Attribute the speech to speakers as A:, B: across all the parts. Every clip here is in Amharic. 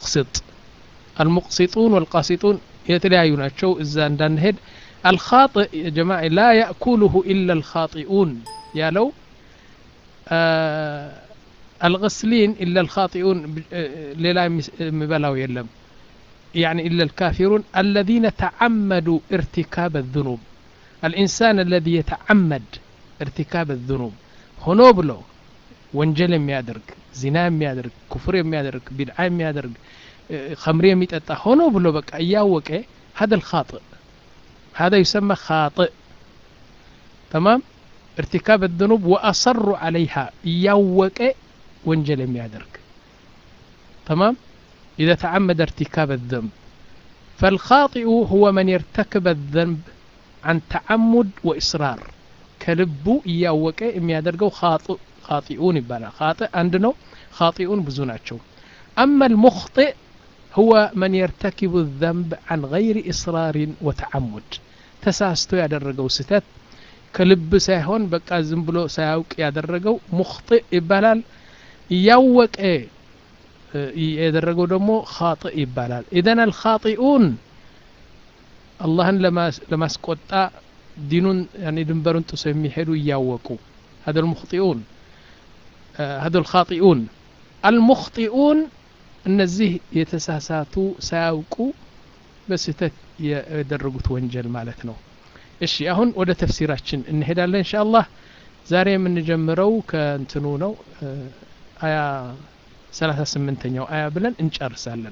A: ሙቅሲጥ አልሙቅሲጡን ወልቃሲጡን የተለያዩ ናቸው እዛ እንዳንሄድ አልኻጢእ የጀማ ላ ያእኩሉሁ ኢላ አልኻጢኡን ያለው አልغስሊን ኢላ አልኻጢኡን ሌላ የሚበላው የለም يعني إلا الكافرون الذين تعمدوا ارتكاب الذنوب الإنسان الذي يتعمد ارتكاب الذنوب ሆኖ ብሎ ወንጀል የሚያደርግ ዚና የሚያደርግ ኩፍር የሚያደርግ ቢድዓ የሚያደርግ ከምሪ የሚጠጣ ሆኖ ብሎ በቃ እያወቀ هذا الخاطئ هذا يسمى خاطئ تمام ارتكاب الذنوب وأصر عليها እያወቀ ወንጀል የሚያደርግ تمام إذا تعمد ارتكاب الذنب فالخاطئ هو من يرتكب الذنب عن تعمد وإصرار ከልቡ እያወቀ የሚያደርገው ኻጢኡን ይባላል ኻጢእ አንድ ነው ኻጢኡን ብዙ ናቸው أما المخطئ هو من يرتكب الذنب عن غير إصرار وتعمد ተሳስቶ ያደረገው ስተት ከልብ ሳይሆን በቃ ዝም ብሎ ሳያውቅ ያደረገው ሙኽጢእ ይባላል እያወቀ ያደረገው ደግሞ ኻጢእ ይባላል ኢዘን አልኻጢኡን አላህን ለማስቆጣ ዲኑን ያኔ ድንበሩን ጥሶ የሚሄዱ እያወቁ هذا المخطئون هذا الخاطئون المخطئون እነዚህ የተሳሳቱ ሳያውቁ በስህተት ያደረጉት ወንጀል ማለት ነው እሺ አሁን ወደ ተፍሲራችን እንሄዳለን እንሻ አላህ ዛሬ የምንጀምረው ከእንትኑ ነው አያ 38ኛው አያ ብለን እንጨርሳለን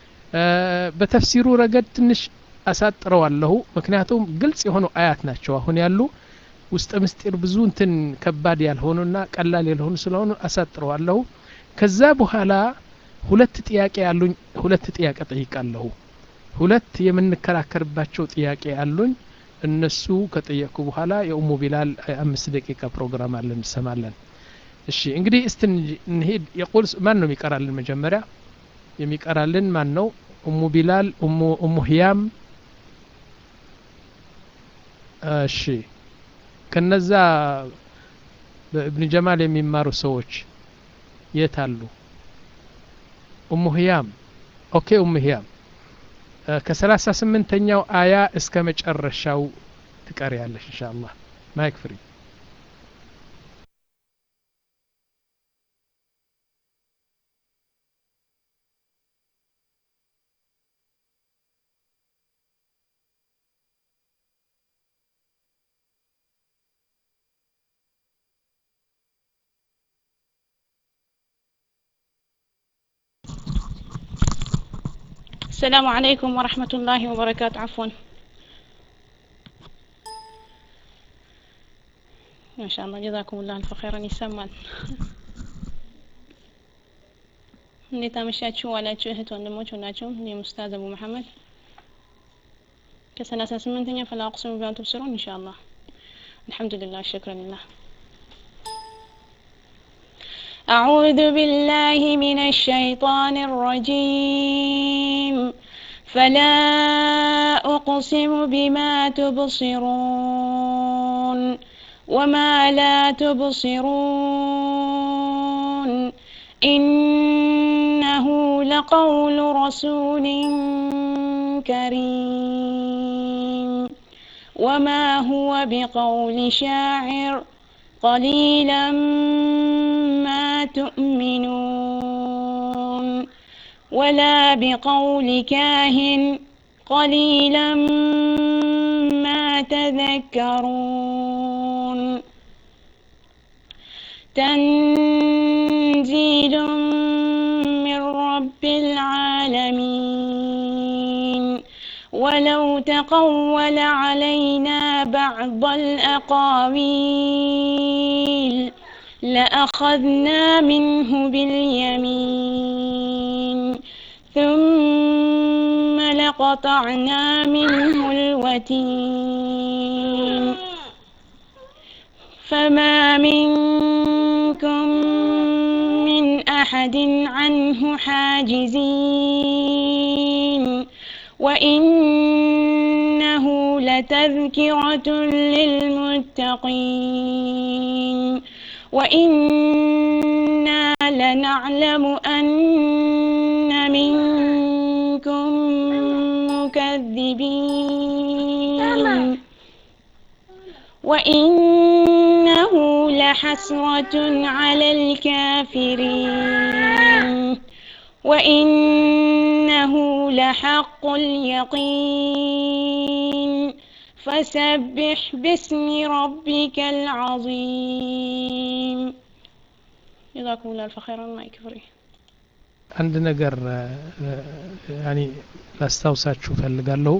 A: በተፍሲሩ ረገድ ትንሽ አሳጥረዋለሁ ምክንያቱም ግልጽ የሆኑ አያት ናቸው አሁን ያሉ ውስጥ ምስጢር ብዙ እንትን ከባድ ያልሆኑና ቀላል ያልሆኑ ስለሆኑ አሳጥረዋለሁ ከዛ በኋላ ሁለት ጥያቄ ያሉኝ ሁለት ጥያቄ ጠይቃለሁ ሁለት የምንከራከርባቸው ጥያቄ አሉኝ እነሱ ከጠየቁ በኋላ የኡሙ ቢላል አምስት ደቂቃ ፕሮግራም አለን እንሰማለን እሺ እንግዲህ እስቲ እንሄድ የቁል ማን ነው የሚቀራልን መጀመሪያ የሚቀራልን ማን ነው ኡሙ ቢላል ኡሙ ህያም እሺ ከነዛ በእብን ጀማል የሚማሩ ሰዎች የት አሉ ኡሙ ህያም ኦኬ ኡሙ ህያም ከሰላሳ ስምንተኛው አያ እስከ መጨረሻው ትቀሪያለሽ እንሻ አላህ ማይክ ፍሪ
B: السلام عليكم ورحمة الله وبركاته عفوا ما شاء الله جزاكم الله ألف خيرا ይሰማል እንዴት አመሻችሁ ዋላችሁ እህት ወንድሞች ሁላችሁም እኔም ኡስታዝ አቡ መሐመድ ከሰላሳ ስምንተኛ ፈላ አቅስሙ ቢማ ትብስሩን ኢንሻአላህ አልሐምዱሊላህ ሽክረን ሊላህ أعوذ بالله من الشيطان الرجيم فلا أقسم بما تبصرون وما لا تبصرون إنه لقول رسول كريم وما هو بقول شاعر قليلا ما تؤمنون ولا بقول كاهن قليلا ما تذكرون تنزيل من رب العالمين ولو تقول علينا بعض الأقاويل لأخذنا منه باليمين ثم لقطعنا منه الوتين فما منكم من أحد عنه حاجزين وإنه لتذكرة للمتقين وإنا لنعلم أن منكم مكذبين وإنه لحسرة على الكافرين وإنه لحق اليقين فسبح باسم ربك العظيم جزاكم الله ألف خيرا ما يكفري
A: አንድ ነገር ያኒ ላስታውሳችሁ ፈልጋለሁ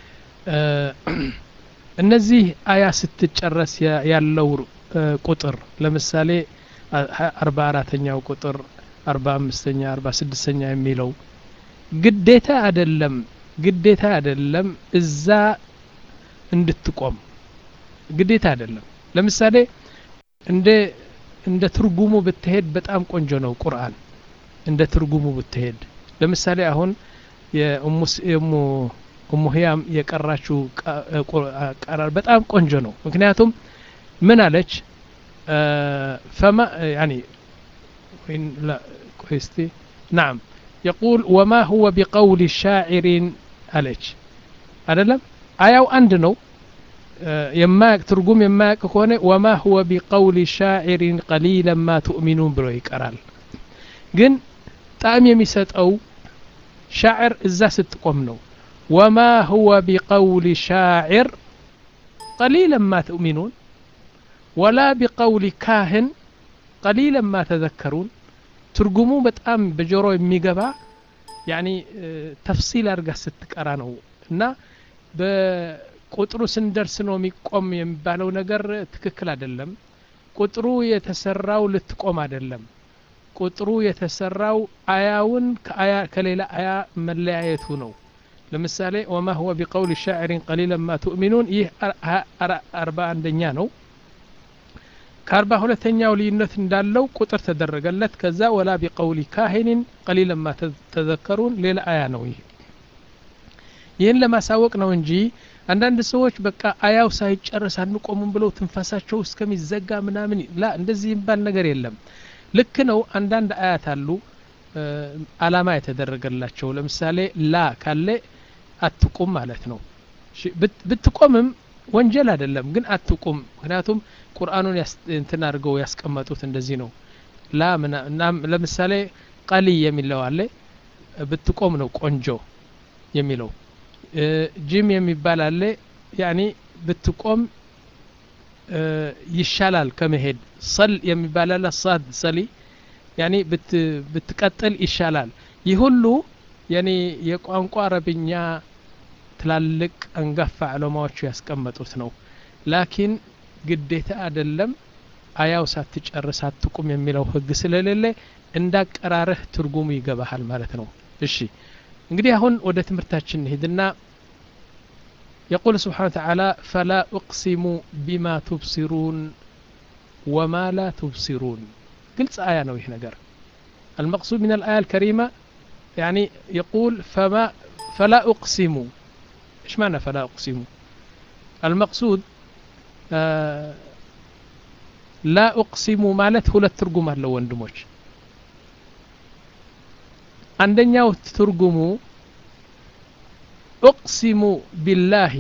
A: እነዚህ አያ ስትጨረስ ያለው ቁጥር ለምሳሌ አርባ አራተኛው ቁጥር አርባ አምስተኛ አርባ ስድስተኛ የሚለው ግዴታ አይደለም ግዴታ አይደለም እዛ እንድትቆም ግዴታ አይደለም ለምሳሌ እንደ እንደ ትርጉሙ ብትሄድ በጣም ቆንጆ ነው ቁርአን እንደ ትርጉሙ ብትሄድ ለምሳሌ አሁን የእሙ እሙ ህያም የቀራችው ቀራር በጣም ቆንጆ ነው ምክንያቱም ምን አለች ፈማ ያኒ ወይን ላ ቆይስቲ ናም يقول وما هو بقول شاعر አለች አይደለም አያው አንድ ነው የማያቅ ትርጉም የማያቅ ከሆነ ወማ ሁወ ቢቀውል ሻዒሪን ቀሊለን ማ ትኡሚኑን ብሎ ይቀራል ግን ጣዕም የሚሰጠው ሻዕር እዛ ስትቆም ነው ወማ ሁወ ቢቀውል ሻዕር ቀሊለን ማ ትኡሚኑን ወላ ቢቀውል ካህን ቀሊለን ማ ተዘከሩን ትርጉሙ በጣም በጆሮ የሚገባ ያኒ ተፍሲል አድርጋ ስትቀራ ነው እና በቁጥሩ ስንደርስ ነው የሚቆም የሚባለው ነገር ትክክል አይደለም ቁጥሩ የተሰራው ልትቆም አይደለም ቁጥሩ የተሰራው አያውን ከሌላ አያ መለያየቱ ነው ለምሳሌ ወማ ሁወ ቢቀውል ሻዕሪን ቀሊለን ማ ትኡሚኑን ይህ አርባ አንደኛ ነው ከአርባ ሁለተኛው ልዩነት እንዳለው ቁጥር ተደረገለት ከዛ ወላ ቢቀውሊ ካሂንን ቀሊለን ማ ተዘከሩን ሌላ አያ ነው ይህ ይህን ለማሳወቅ ነው እንጂ አንዳንድ ሰዎች በቃ አያው ሳይጨርስ አንቆሙም ብለው ትንፋሳቸው እስከሚዘጋ ምናምን ላ እንደዚህ የሚባል ነገር የለም ልክ ነው አንዳንድ አያት አሉ አላማ የተደረገላቸው ለምሳሌ ላ ካለ አትቁም ማለት ነው ብትቆምም ወንጀል አይደለም ግን አትቁም ምክንያቱም ቁርአኑን እንትን አድርገው ያስቀመጡት እንደዚህ ነው ላ ለምሳሌ ቀሊ የሚለው አለ ብትቆም ነው ቆንጆ የሚለው ጂም የሚባል አለ ያኒ ብትቆም ይሻላል ከመሄድ ሰል የሚባል አለ ሳድ ሰሊ ያኒ ብትቀጥል ይሻላል ይህ ሁሉ ያኒ የቋንቋ አረብኛ ትላልቅ አንጋፋ ዕለማዎቹ ያስቀመጡት ነው ላኪን ግዴታ አይደለም አያው ሳትጨርስ አትቁም የሚለው ህግ ስለሌለ እንዳቀራረህ ትርጉሙ ይገባሃል ማለት ነው እሺ እንግዲህ አሁን ወደ ትምህርታችን እንሂድና يقول سبحانه وتعالى فلا أقسم بما تبصرون وما لا تبصرون قلت آية نويه نقر المقصود من الآية الكريمة يعني يقول فما فلا أقسم إيش معنى فلا أقسم المقصود آه لا أقسم مالت ሁለት ትርጉም አለው ወንድሞች አንደኛው ትርጉሙ እቅሲሙ ቢላሂ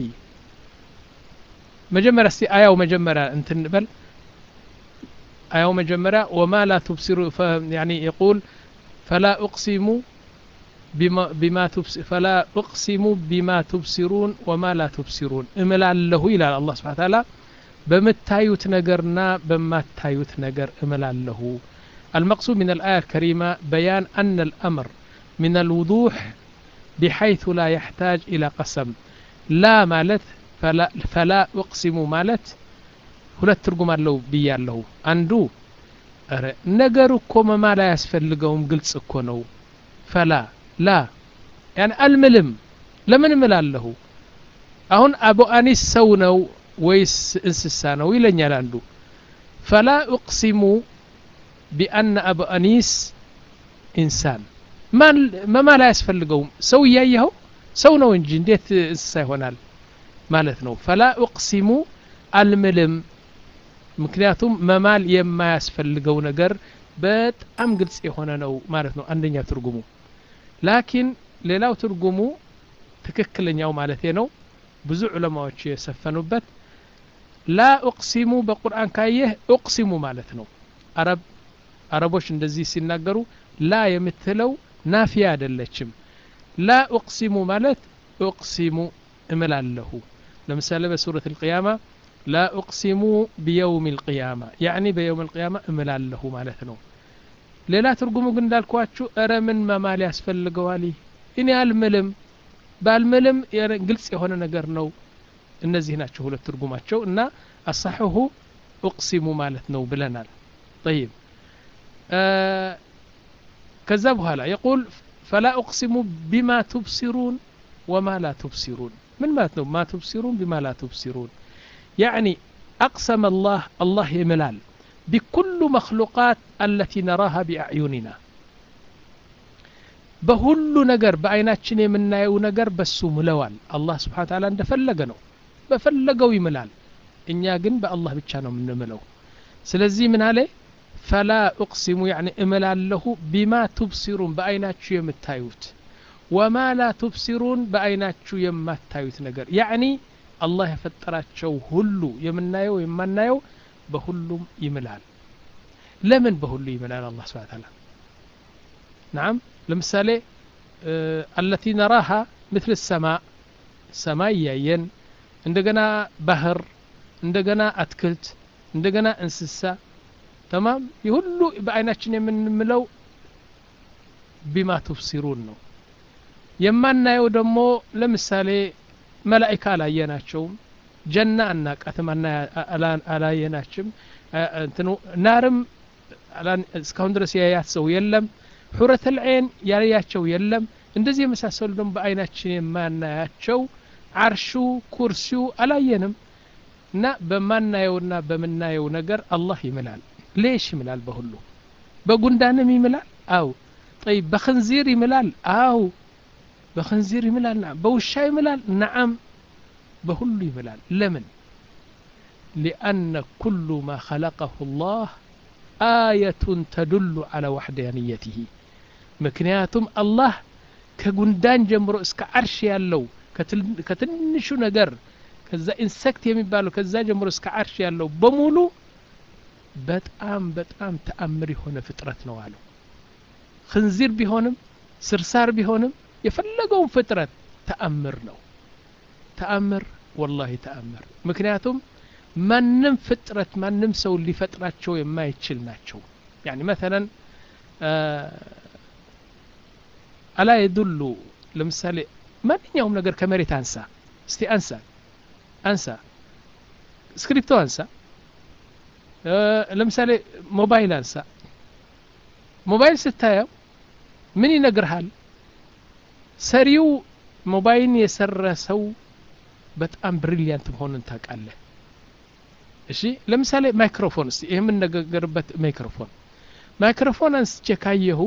A: መጀመሪያ እስቲ አያው መጀመሪያ እንትን በል አያው መጀመሪያ ወማ ላ ትብሲሩ ያኒ የቁል ፈላ እቅሲሙ ቢማ ፈላ እቅሲሙ ቢማ ትብሲሩን ወማ ላ ትብሲሩን እምላለሁ ይላል አላህ ስብሓ ታላ በምታዩት ነገርና በማታዩት ነገር እምላለሁ المقصود من الآية الكريمة بيان أن الأمر من الوضوح بحيث لا يحتاج إلى قسم لا مالت فلا, فلا أقسم مالت ሁለት ትርጉም አለው ብያለሁ አንዱ ነገሩ እኮ መማል አያስፈልገውም ግልጽ እኮ ነው ፈላ ላ ያን አልምልም ለምን እምላለሁ አሁን አቡ አኒስ ሰው ነው ወይስ እንስሳ ነው ይለኛል አንዱ ፈላ ኡቅሲሙ ቢአነ አቡ አኒስ ኢንሳን መማል አያስፈልገውም ሰው እያየኸው ሰው ነው እንጂ እንዴት እንስሳ ይሆናል ማለት ነው ፈላ ኡቅሲሙ አልምልም ምክንያቱም መማል የማያስፈልገው ነገር በጣም ግልጽ የሆነ ነው ማለት ነው አንደኛ ትርጉሙ ላኪን ሌላው ትርጉሙ ትክክለኛው ማለቴ ነው ብዙ ዑለማዎች የሰፈኑበት ላ ኡቅሲሙ በቁርአን ካየህ ኡቅሲሙ ማለት ነው አረብ አረቦች እንደዚህ ሲናገሩ ላ የምትለው ናፊያ አይደለችም ላ ኡቅሲሙ ማለት ኡቅሲሙ እምላለሁ ለምሳሌ በሱረት ልቅያማ ላ ኡቅሲሙ ቢየውም ልቅያማ ያዕኒ በየውም ልቅያማ እምላለሁ ማለት ነው ሌላ ትርጉሙ ግን እንዳልኳችሁ እረ ምን መማል ያስፈልገዋል እኔ አልምልም ባልምልም ግልጽ የሆነ ነገር ነው እነዚህ ናቸው ሁለት ትርጉማቸው እና አሳሕሁ ኡቅሲሙ ማለት ነው ብለናል ጠይብ ከዛ በኋላ የቁል ፈላ ኡቅሲሙ ቢማ ቱብሲሩን ወማ ላ ቱብሲሩን ምን ማለት ነው ማ ቱብሲሩን ቢማ ላ ቱብሲሩን ያዕኒ አቅሰመ አላህ አላህ ይምላል ቢኩሉ መክሉቃት አለቲ ነራሃ ቢአዕዩኒና በሁሉ ነገር በአይናችን የምናየው ነገር በሱ ምለዋል አላህ ስብሓን ታላ እንደፈለገ ነው በፈለገው ይምላል እኛ ግን በአላህ ብቻ ነው የምንምለው ስለዚህ ምን አለ ፈላ ኡቅሲሙ ያኒ እምላለሁ ቢማ ቱብሲሩን በአይናችሁ የምታዩት ወማ ላ ቱብሲሩን በአይናችሁ የማታዩት ነገር ያዕኒ አላህ የፈጠራቸው ሁሉ የምናየው የማናየው በሁሉም ይምላል ለምን በሁሉ ይምላል አላህ ስብሓን ታላ ናም ለምሳሌ አለቲ ነራሃ ምትል ሰማ ሰማይ እያየን እንደገና ባህር እንደገና አትክልት እንደገና እንስሳ ተማም የሁሉ በአይናችን የምንምለው ቢማ ቱብሲሩን ነው የማናየው ደግሞ ለምሳሌ መላይካ አላየናቸውም ጀና አናቃትም አላየናችም እንትኑ ናርም እስካሁን ድረስ ያያት ሰው የለም ሑረት ልዐይን ያያቸው የለም እንደዚህ የመሳሰሉ ደግሞ በአይናችን የማናያቸው አርሹ ኩርሲው አላየንም እና በማናየውና በምናየው ነገር አላህ ይምላል ሌሽ ይምላል በሁሉ በጉንዳንም ይምላል አው ጠይብ በክንዚር ይምላል አው በክንዚር ይምላል በውሻ ይምላል ነዓም በሁሉ ይምላል ለምን ሊአነ ኩሉ ማ ኸለቀሁ ላህ አየቱን ተዱሉ አላ ዋሕዳንየትህ ምክንያቱም አላህ ከጉንዳን ጀምሮ እስከ አርሽ ያለው ከትንሹ ነገር ከዛ ኢንሴክት የሚባለው ከዛ ጀምሮ እስከ አርሽ ያለው በሙሉ በጣም በጣም ተአምር የሆነ ፍጥረት ነው አለው ክንዚር ቢሆንም ስርሳር ቢሆንም የፈለገውን ፍጥረት ተአምር ነው ተአምር ወላሂ ተአምር ምክንያቱም ማንም ፍጥረት ማንም ሰው ሊፈጥራቸው የማይችል ናቸው ያኒ መተለን አላ የዱሉ ለምሳሌ ማንኛውም ነገር ከመሬት አንሳ እስቲ አንሳ አንሳ ስክሪፕቶ አንሳ ለምሳሌ ሞባይል አንሳ ሞባይል ስታየው ምን ይነግርሃል ሰሪው ሞባይልን የሰራ ሰው በጣም ብሪሊያንት መሆኑን ታውቃለህ እሺ ለምሳሌ ማይክሮፎን እስቲ ይህ የምነጋገርበት ማይክሮፎን ማይክሮፎን አንስቼ ካየሁ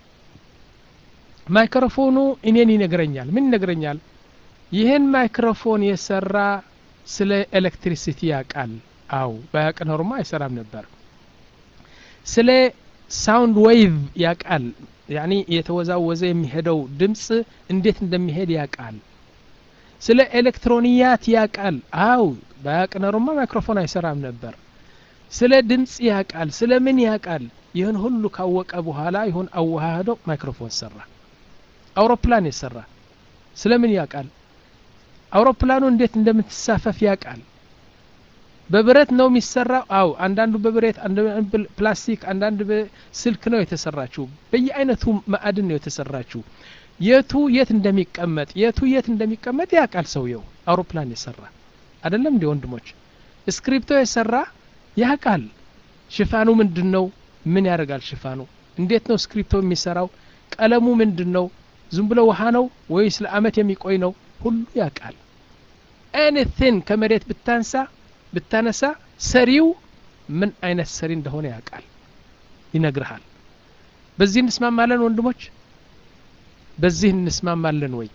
A: ማይክሮፎኑ እኔን ይነግረኛል ምን ይነግረኛል ይህን ማይክሮፎን የሰራ ስለ ኤሌክትሪሲቲ ያውቃል አው ባያቅ ኖርማ አይሰራም ነበር ስለ ሳውንድ ዌይቭ ያውቃል ያኒ የተወዛወዘ የሚሄደው ድምፅ እንዴት እንደሚሄድ ያውቃል ስለ ኤሌክትሮኒያት ያውቃል አው ባያቅ ኖርማ ማይክሮፎን አይሰራም ነበር ስለ ድምፅ ያውቃል ስለ ምን ያውቃል ይህን ሁሉ ካወቀ በኋላ ይሁን አዋህዶ ማይክሮፎን ሰራ አውሮፕላን የሰራ ስለ ምን ያውቃል አውሮፕላኑ እንዴት እንደምትሳፈፍ ያውቃል በብረት ነው የሚሰራው አው አንዳንዱ በብረት አንዳንዱ ፕላስቲክ አንዳንድ በስልክ ነው የተሰራችው በየአይነቱ ማዕድን ነው የተሰራችው የቱ የት እንደሚቀመጥ የቱ የት እንደሚቀመጥ ያውቃል ሰውየው አውሮፕላን የሰራ አይደለም እንዲ ወንድሞች ስክሪፕቶ የሰራ ያውቃል ሽፋኑ ምንድን ነው ምን ያደርጋል ሽፋኑ እንዴት ነው ስክሪፕቶ የሚሰራው ቀለሙ ምንድን ነው ዝም ብሎ ውሃ ነው ወይስ ለአመት የሚቆይ ነው ሁሉ ያውቃል ኤኒቲን ከመሬት ብታንሳ ብታነሳ ሰሪው ምን አይነት ሰሪ እንደሆነ ያውቃል ይነግርሃል በዚህ እንስማማለን ወንድሞች በዚህ እንስማማለን ወይ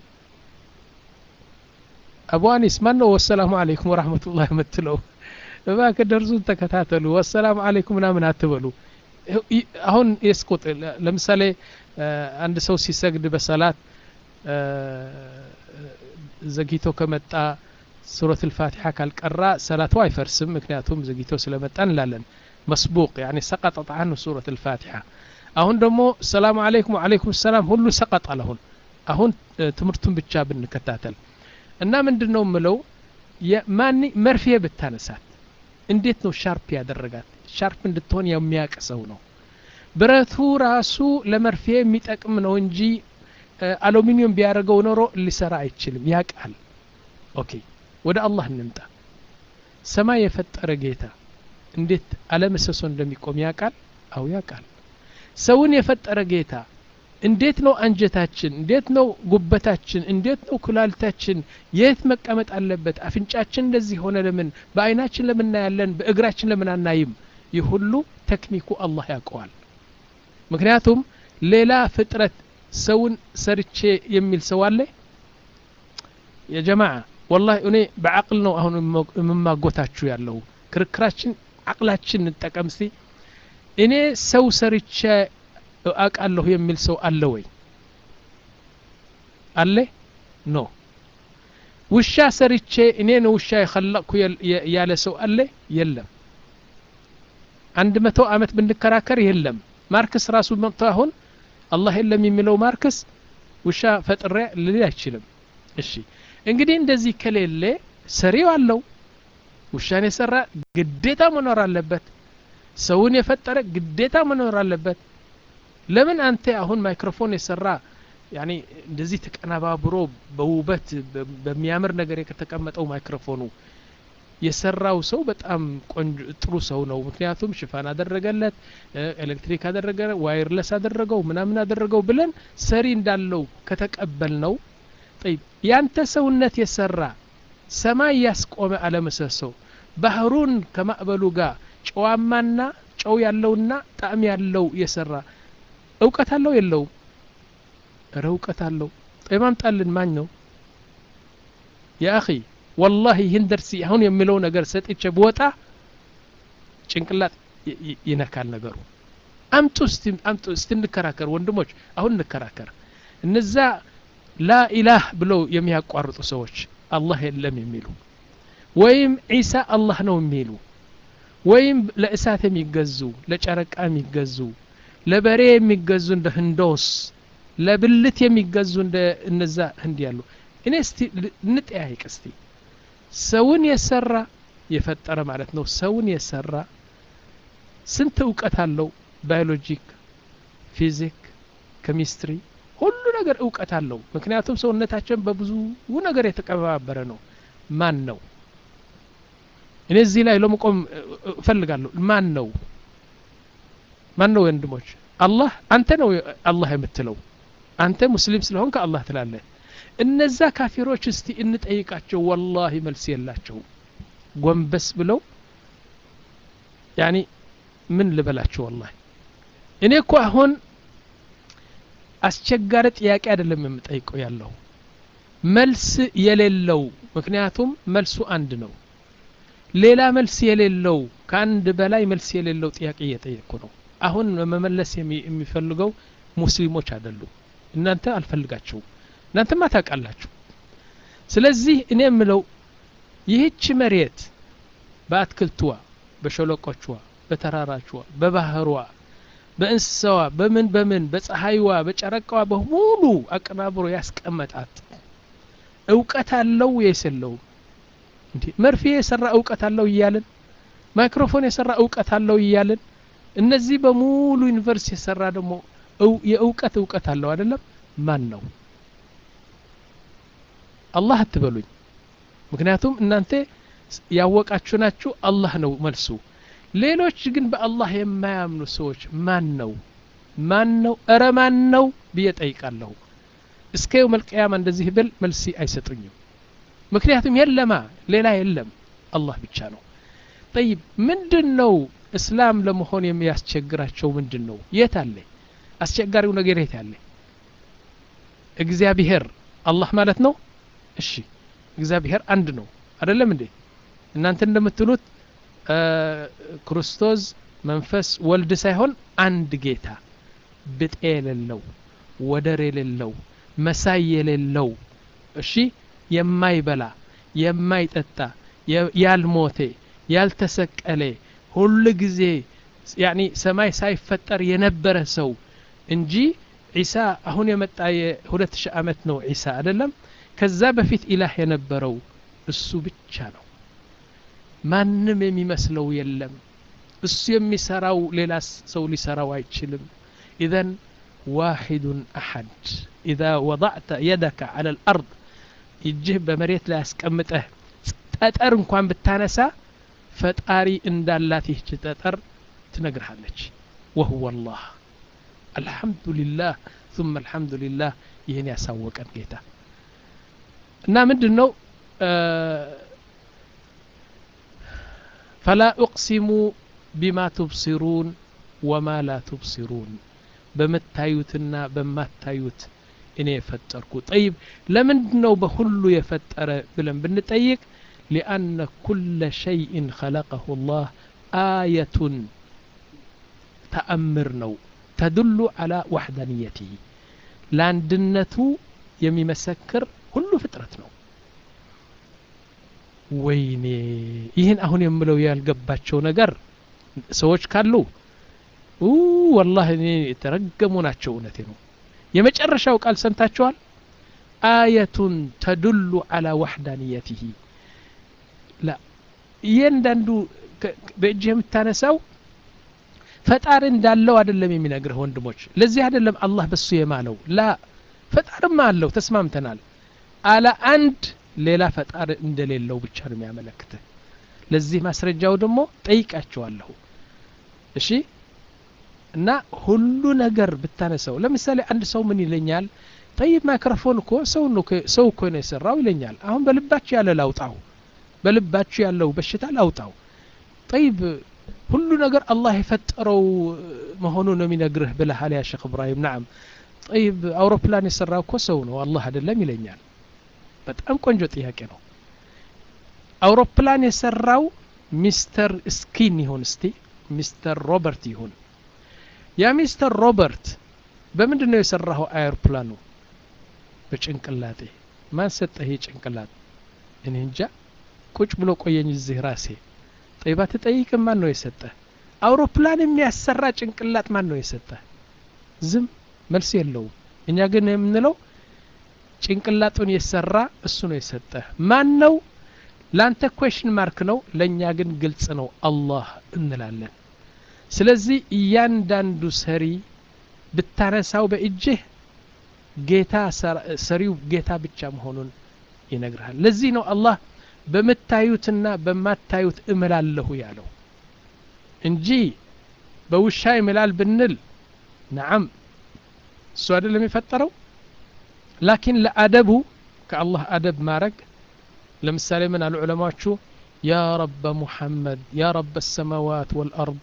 A: አቡ አኒስ ማን ነው ወሰላሙ አለይኩም ወራህመቱላህ የምትለው እባክህ ደርሱን ተከታተሉ ወሰላሙ አለይኩም ምናምን አትበሉ አሁን የስቆጥ ለምሳሌ አንድ ሰው ሲሰግድ በሰላት ዘግይቶ ከመጣ ሱረት ልፋቲሓ ካልቀራ ሰላቱ አይፈርስም ምክንያቱም ዘግይቶ ስለመጣ እንላለን መስቡቅ ያኒ ሰቀጠጥ አንሁ ሱረት ልፋቲሓ አሁን ደግሞ ሰላሙ አለይኩም ወአለይኩም ሰላም ሁሉ ሰቀጥ አለሁን አሁን ትምህርቱን ብቻ ብንከታተል እና ምንድን ነው ምለው ማን መርፌ ብታነሳት እንዴት ነው ሻርፕ ያደረጋት ሻርፕ እንድትሆን የሚያቅ ሰው ነው ብረቱ ራሱ ለመርፌ የሚጠቅም ነው እንጂ አሉሚኒየም ቢያደርገው ኖሮ ሊሰራ አይችልም ያቃል ኦኬ ወደ አላህ እንምጣ ሰማይ የፈጠረ ጌታ እንዴት አለመሰሶ እንደሚቆም ያቃል አው ያቃል ሰውን የፈጠረ ጌታ እንዴት ነው አንጀታችን እንዴት ነው ጉበታችን እንዴት ነው ኩላሊታችን የት መቀመጥ አለበት አፍንጫችን እንደዚህ ሆነ ለምን በአይናችን ለምን እናያለን በእግራችን ለምን አናይም ይህ ሁሉ ቴክኒኩ አላህ ያውቀዋል ምክንያቱም ሌላ ፍጥረት ሰውን ሰርቼ የሚል ሰው አለ የጀማዓ ወላሂ እኔ በአቅል ነው አሁን የምማጎታችሁ ያለው ክርክራችን አቅላችን እንጠቀም እስቲ እኔ ሰው ሰርቼ አውቃለሁ የሚል ሰው አለ ወይ አለ ኖ ውሻ ሰርቼ እኔ ነው ውሻ የኸለቅኩ ያለ ሰው አለ የለም አንድ መቶ አመት ብንከራከር የለም ማርክስ ራሱ መጥቶ አሁን አላህ የለም የሚለው ማርክስ ውሻ ፈጥሬ ልል አይችልም እሺ እንግዲህ እንደዚህ ከሌለ ሰሪው አለው ውሻን የሰራ ግዴታ መኖር አለበት ሰውን የፈጠረ ግዴታ መኖር አለበት ለምን አንተ አሁን ማይክሮፎን የሰራ ያኔ እንደዚህ ተቀነባብሮ በውበት በሚያምር ነገር የተቀመጠው ማይክሮፎኑ የሰራው ሰው በጣም ቆንጆ ጥሩ ሰው ነው ምክንያቱም ሽፋን አደረገለት ኤሌክትሪክ አደረገ ዋይርለስ አደረገው ምናምን አደረገው ብለን ሰሪ እንዳለው ከተቀበል ነው ጠይብ ያንተ ሰውነት የሰራ ሰማይ ያስቆመ አለመሰሶ ባህሩን ከማዕበሉ ጋር ጨዋማና ጨው ያለውና ጣዕም ያለው የሰራ እውቀት አለው የለውም እረ እውቀት አለው ጠይብ አምጣልን ማኝ ነው የአኺ ወላሂ ይህን ደርሲ አሁን የሚለው ነገር ሰጥቼ ብወጣ ጭንቅላት ይነካል ነገሩ አምጡ አምጡ እስቲ እንከራከር ወንድሞች አሁን እንከራከር እነዛ ላኢላህ ብለው የሚያቋርጡ ሰዎች አላህ የለም የሚሉ ወይም ዒሳ አላህ ነው የሚሉ ወይም ለእሳት የሚገዙ ለጨረቃ የሚገዙ ለበሬ የሚገዙ እንደ ህንዶስ ለብልት የሚገዙ እንደ እነዛ ህንድ ያሉ እኔ እስቲ እንጠያይቅ እስቲ ሰውን የሰራ የፈጠረ ማለት ነው ሰውን የሰራ ስንት እውቀት አለው ባዮሎጂክ ፊዚክ ኬሚስትሪ ሁሉ ነገር እውቀት አለው ምክንያቱም ሰውነታችን በብዙ ነገር የተቀባበረ ነው ማን ነው እኔ እዚህ ላይ ለመቆም እፈልጋለሁ ማን ነው ማን ነው ወንድሞች አላህ አንተ ነው አላህ የምትለው አንተ ሙስሊም ስለሆንክ አላህ ትላለህ እነዛ ካፊሮች እስቲ እንጠይቃቸው ወላሂ መልስ የላቸው ጎንበስ ብለው ያኒ ምን ልበላቸው ወላሂ እኔ እኮ አሁን አስቸጋሪ ጥያቄ አይደለም የምጠይቀው ያለው መልስ የሌለው ምክንያቱም መልሱ አንድ ነው ሌላ መልስ የሌለው ከአንድ በላይ መልስ የሌለው ጥያቄ እየጠየቅኩ ነው አሁን መመለስ የሚፈልገው ሙስሊሞች አይደሉም እናንተ አልፈልጋቸውም እናንተማ ታውቃላችሁ ስለዚህ እኔ የምለው ይህች መሬት በአትክልትዋ በሸለቆችዋ በተራራችዋ በባህሯ በእንስሳዋ በምን በምን በፀሐይዋ በጨረቃዋ በሙሉ አቀናብሮ ያስቀመጣት እውቀት አለው ወይስ የለውም እንዴ መርፌ የሰራ እውቀት አለው እያልን ማይክሮፎን የሰራ እውቀት አለው እያልን እነዚህ በሙሉ ዩኒቨርሲቲ የሰራ ደግሞ የእውቀት እውቀት አለው አይደለም ማን ነው አላህ አትበሉኝ ምክንያቱም እናንተ ያወቃችሁ ናችሁ አላህ ነው መልሱ ሌሎች ግን በአላህ የማያምኑ ሰዎች ማን ነው ማን ነው እረ ማን ነው ብዬ ጠይቃለሁ እስከ የውም አልቅያማ እንደዚህ ብል መልሲ አይሰጡኝም ምክንያቱም የለማ ሌላ የለም አላህ ብቻ ነው ጠይብ ምንድን ነው እስላም ለመሆን የሚያስቸግራቸው ምንድን ነው የት አለ አስቸጋሪው ነገር የት አለ እግዚአብሔር አላህ ማለት ነው እሺ እግዚአብሔር አንድ ነው አይደለም እንዴ እናንተ እንደምትሉት ክርስቶስ መንፈስ ወልድ ሳይሆን አንድ ጌታ ብጤ የሌለው ወደር የሌለው መሳይ የሌለው እሺ የማይበላ የማይጠጣ ያልሞተ ያልተሰቀለ ሁሉ ጊዜ ያኒ ሰማይ ሳይፈጠር የነበረ ሰው እንጂ ዒሳ አሁን የመጣ የሁለት ሺህ ዓመት ነው ዒሳ አይደለም ከዛ በፊት ኢላህ የነበረው እሱ ብቻ ነው ማንም የሚመስለው የለም እሱ የሚሰራው ሌላ ሰው ሊሰራው አይችልም ኢዘን ዋሒዱን አሐድ ኢዛ ወضዕተ የደከ ዐለ ልአርድ እጅህ በመሬት ላይ ያስቀምጠህ ጠጠር እንኳን ብታነሳ ፈጣሪ እንዳላት ይህች ጠጠር ትነግርሃለች ወህወ ላህ አልሐምዱሊላህ ثم አልሐምዱሊላህ ይህን ያሳወቀን ጌታ እና ምንድን ነው ፈላ ኡቅሲሙ ቢማ ቱብሲሩን ወማ ላ ቱብሲሩን በምታዩትና በማታዩት እኔ የፈጠርኩ ጠይብ ለምንድን ነው በሁሉ የፈጠረ ብለን ብንጠይቅ ሊአነ ኩለ ሸይእን ኸለቀሁ ላህ አየቱን ተአምር ነው ተድሉ አላ ዋሕዳንየትህ ለአንድነቱ የሚመሰክር ሁሉ ፍጥረት ነው ወይኔ ይህን አሁን የምለው ያልገባቸው ነገር ሰዎች ካሉ ወላሂ እኔ የተረገሙ ናቸው እውነቴ ነው የመጨረሻው ቃል ሰምታችኋል አየቱን ተድሉ አላ ዋሕዳንየትህ ላ እያንዳንዱ በእጅህ የምታነሳው ፈጣሪ እንዳለው አይደለም የሚነግርህ ወንድሞች ለዚህ አይደለም አላህ በሱ የማለው ላ ፈጣርማ አለው ተስማምተናል አለ አንድ ሌላ ፈጣሪ እንደሌለው ብቻ ነው የሚያመለክትህ ለዚህ ማስረጃው ደግሞ ጠይቃቸዋለሁ እሺ እና ሁሉ ነገር ብታነሰው ለምሳሌ አንድ ሰው ምን ይለኛል ጠይብ ማይክሮፎን እኮ ሰው ሰው እኮ ነው የሰራው ይለኛል አሁን በልባችሁ ያለ ላውጣው በልባችሁ ያለው በሽታ ላውጣው ጠይብ ሁሉ ነገር አላህ የፈጠረው መሆኑ ነው የሚነግርህ ብለሃል ያ ሼክ እብራሂም ናም ጠይብ አውሮፕላን የሰራው እኮ ሰው ነው አላህ አይደለም ይለኛል በጣም ቆንጆ ጥያቄ ነው አውሮፕላን የሰራው ሚስተር ስኪን ይሁን እስቲ ሚስተር ሮበርት ይሁን ያ ሚስተር ሮበርት በምንድን ነው የሰራኸው አውሮፕላኑ በጭንቅላጤ ማን ሰጠህ ጭንቅላት እኔ እንጃ ቁጭ ብሎ ቆየኝ እዚህ ራሴ ጠይባ ትጠይቅም ማን ነው የሰጠ አውሮፕላን የሚያሰራ ጭንቅላት ማን ነው የሰጠ ዝም መልስ የለውም እኛ ግን የምንለው ጭንቅላጡን የሰራ እሱ ነው የሰጠ ማን ነው ለአንተ ኮሽን ማርክ ነው ለእኛ ግን ግልጽ ነው አላህ እንላለን ስለዚህ እያንዳንዱ ሰሪ ብታነሳው በእጅህ ጌታ ሰሪው ጌታ ብቻ መሆኑን ይነግርሃል ለዚህ ነው አላህ በምታዩትና በማታዩት እምላለሁ ያለው እንጂ በውሻ ይምላል ብንል ነዓም እሱ አይደለም የፈጠረው ላኪን ለአደቡ ከአላህ አደብ ማድረግ ለምሳሌ ምን አሉ ዑለማዎቹ ያ ረበ ሙሐመድ ያ ረበ السماوات والأرض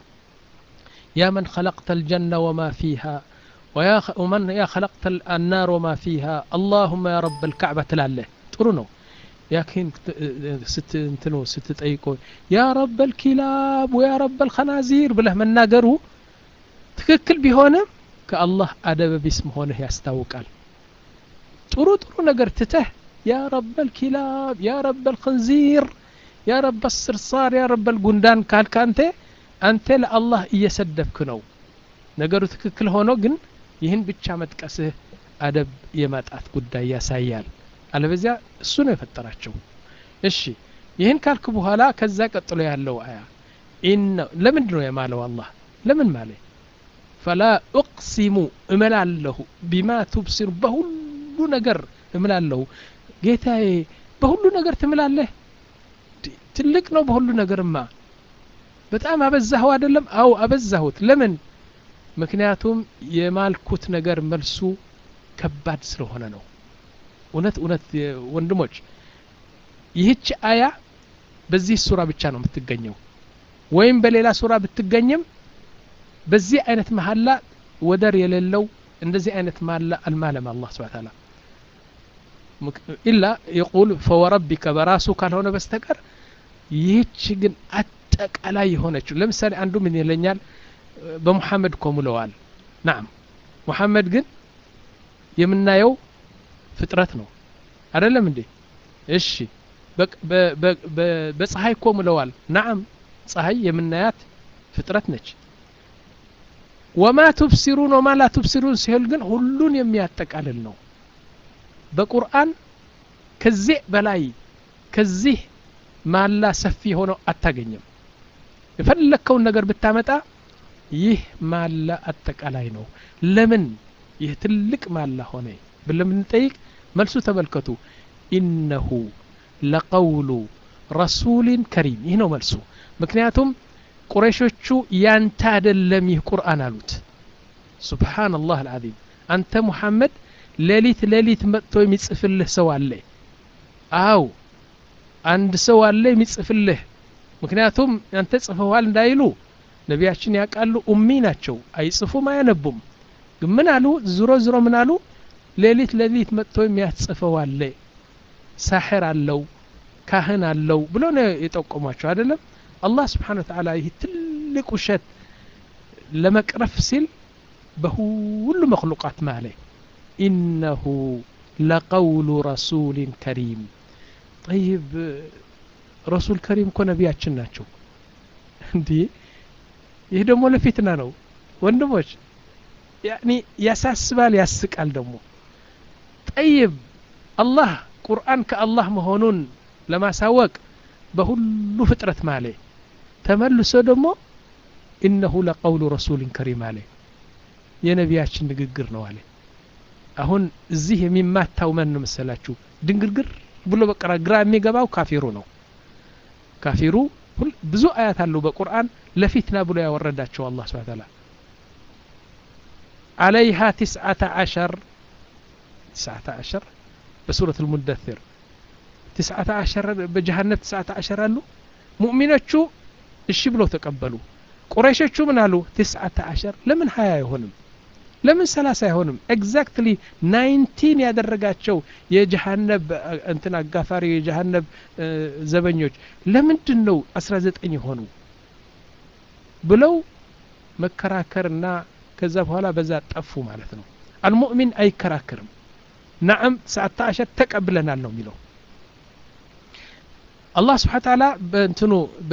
A: يا من خلقت الجنة وما فيها ويا ومن يا خلقت النار وما فيها اللهم يا رب الكعبة تلاله ጥሩ ነው ያኪን ስት እንትኑ ስትጠይቆ ያ ረበል ኪላብ ወያ ረበል ኸናዚር ብለህ መናገሩ ትክክል ቢሆንም ከአላህ አደበ ቢስ መሆንህ ያስታውቃል ጥሩ ጥሩ ነገር ትተህ ያ ረበል ኪላብ ያ ረበል ኸንዚር ያ ረበል ስርሳር ያ ረበል ጉንዳን ካልክ አንተ አንተ ለአላህ እየሰደብክ ነው ነገሩ ትክክል ሆኖ ግን ይህን ብቻ መጥቀስህ አደብ የማጣት ጉዳይ ያሳያል አለበዚያ እሱ ነው የፈጠራቸው እሺ ይህን ካልክ በኋላ ከዛ ቀጥሎ ያለው አያ ኢነ ለምንድ ነው የማለው አላህ ለምን ማለ ፈላ ኡቅሲሙ እምላለሁ ቢማ ቱብሲሩ በሁሉ ነገር እምላለሁ ጌታዬ በሁሉ ነገር ትምላለህ ትልቅ ነው በሁሉ ነገርማ በጣም አበዛኸው አይደለም አው አበዛሁት ለምን ምክንያቱም የማልኩት ነገር መልሱ ከባድ ስለሆነ ነው እውነት እውነት ወንድሞች ይህች አያ በዚህ ሱራ ብቻ ነው የምትገኘው ወይም በሌላ ሱራ ብትገኝም በዚህ አይነት መሀላ ወደር የሌለው እንደዚህ አይነት መሀላ አልማለም አላህ ስብሐ ተዓላ ኢላ የቁል ፈወረቢከ በራሱ ካልሆነ በስተቀር ይህች ግን አጠቃላይ የሆነችው ለምሳሌ አንዱ ምን ይለኛል በሙሐመድ እኮ ምለዋል ናም ሙሐመድ ግን የምናየው ፍጥረት ነው አይደለም እንዴ እሺ በፀሐይ እኮ ምለዋል ናም ፀሐይ የምናያት ፍጥረት ነች ወማ ቱብሲሩን ወማ ላ ቱብሲሩን ሲል ግን ሁሉን የሚያጠቃልል ነው በቁርአን ከዚህ በላይ ከዚህ ማላ ሰፊ ሆነው አታገኝም የፈለግከውን ነገር ብታመጣ ይህ ማላ አጠቃላይ ነው ለምን ይህ ትልቅ ማላ ሆነ ብለን ብንጠይቅ መልሱ ተመልከቱ ኢነሁ ለቀውሉ ረሱሊን ከሪም ይህ ነው መልሱ ምክንያቱም ቁረሾቹ ያንተ አደለም ይህ ቁርአን አሉት ሱብሓነላህ አልዓዚም አንተ ሙሐመድ ሌሊት ሌሊት መጥቶ የሚጽፍልህ ሰው አለ አው አንድ ሰው አለ የሚጽፍልህ ምክንያቱም አንተ ጽፈዋል እንዳይሉ ነቢያችን ያውቃሉ ኡሚ ናቸው አይጽፉም አያነቡም ግን ምን አሉ ዝሮ ዝሮ ምን አሉ ሌሊት ሌሊት መጥቶ የሚያጽፈው አለ ሳሕር አለው ካህን አለው ብሎ ነው የጠቆሟቸው አይደለም አላህ ስብሓን ወተዓላ ይህ ትልቅ ውሸት ለመቅረፍ ሲል በሁሉ መክሉቃት ማለ ኢነሁ ለቀውሉ ረሱሊን ከሪም ጠይብ ረሱል ከሪም እኮ ነቢያችን ናቸው እንዲህ ይህ ደግሞ ለፊትና ነው ወንድሞች ያኒ ያሳስባል ያስቃል ደግሞ ጠይብ አላህ ቁርአን ከአላህ መሆኑን ለማሳወቅ በሁሉ ፍጥረት ማለ ተመልሶ ደግሞ ኢነሁ ለቀውሉ ረሱልን ከሪም አለ የነቢያችን ንግግር ነው አለ አሁን እዚህ የሚማታው መን መሰላችሁ ድንግርግር ብሎ በቀራ ግራ የሚገባው ካፊሩ ነው ካፊሩ ብዙ አያት አለው በቁርአን ለፊትና ብሎ ያወረዳቸው አላህ ስብሐ ተዓላ عليها تسعة عشر تسعة عشر بسورة المدثر تسعة عشر بجهنم تسعة عشر قالوا مؤمنة እሺ ብለው ተቀበሉ ቁረይሾቹ ምን አሉ ትስዓተ አሸር ለምን ሀያ አይሆንም ለምን ሰላሳ አይሆንም ኤግዛክትሊ ናይንቲን ያደረጋቸው የጀሃነብ እንትን አጋፋሪ የጀሃነብ ዘበኞች ለምንድን ነው አስራ ዘጠኝ የሆኑ ብለው መከራከርና ከዛ በኋላ በዛ ጠፉ ማለት ነው አልሙእሚን አይከራከርም ናዕም ትስዓተ አሸር ተቀብለናል ነው የሚለው አላህ ስብሓን ታላ በእንትኑ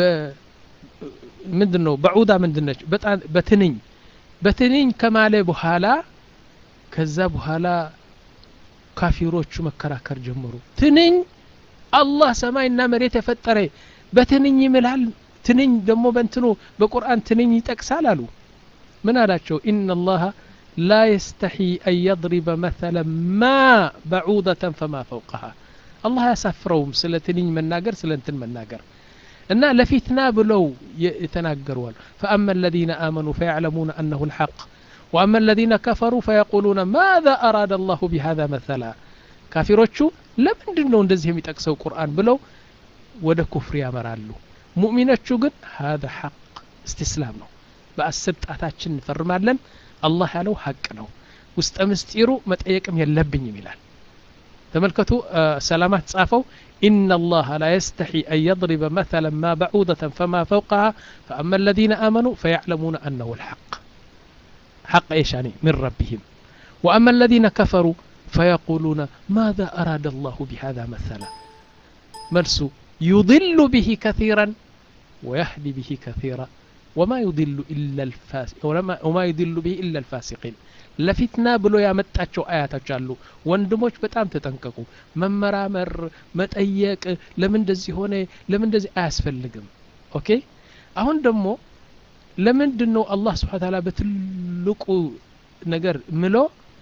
A: ምንድን ነው በዑዳ ምንድነች በትንኝ በትንኝ ከማለ በኋላ ከዛ በኋላ ካፊሮቹ መከራከር ጀመሩ ትንኝ አላህ ሰማይና መሬት የፈጠረ በትንኝ ይምላል ትንኝ ደግሞ በእንትኑ በቁርአን ትንኝ ይጠቅሳል አሉ ምን አላቸው ኢነ አላህ ላ የስተሒ አን የضሪበ መثለ ማ በዑደተን ፈማ ፈውቀሃ አላህ አያሳፍረውም ስለ ትንኝ መናገር ስለ እንትን መናገር እና ለፊትና ብለው የተናገሩዋል ፈአማ الذين آمنوا فيعلمون أنه الحق وأما الذين كفروا فيقولون ماذا أراد الله بهذا مثلا ካፊሮቹ ለምንድን ነው እንደዚህ የሚጠቅሰው ቁርአን ብለው ወደ ኩፍር ያመራሉ ሙእሚኖቹ ግን هذا حق استسلام ነው በአስር ጣታችን እንፈርማለን አላህ ያለው ሀቅ ነው ውስጠ ምስጢሩ መጠየቅም የለብኝም ይላል ተመልከቱ ሰላማት ጻፈው إن الله لا يستحي أن يضرب مثلا ما بعوضة فما فوقها فأما الذين آمنوا فيعلمون أنه الحق حق إيش يعني من ربهم وأما الذين كفروا فيقولون ماذا أراد الله بهذا مثلا ملسو يضل به كثيرا ويهدي به كثيرا وما يضل إلا الفاسق وما يضل به إلا الفاسقين ለፊትና ብሎ ያመጣቸው አያቶች አሉ ወንድሞች በጣም ተጠንቀቁ መመራመር መጠየቅ ለምን እንደዚህ ሆነ ለምን እንደዚህ አያስፈልግም ኦኬ አሁን ደግሞ ለምንድን ነው አላህ ስብሓን ታላ በትልቁ ነገር ምሎ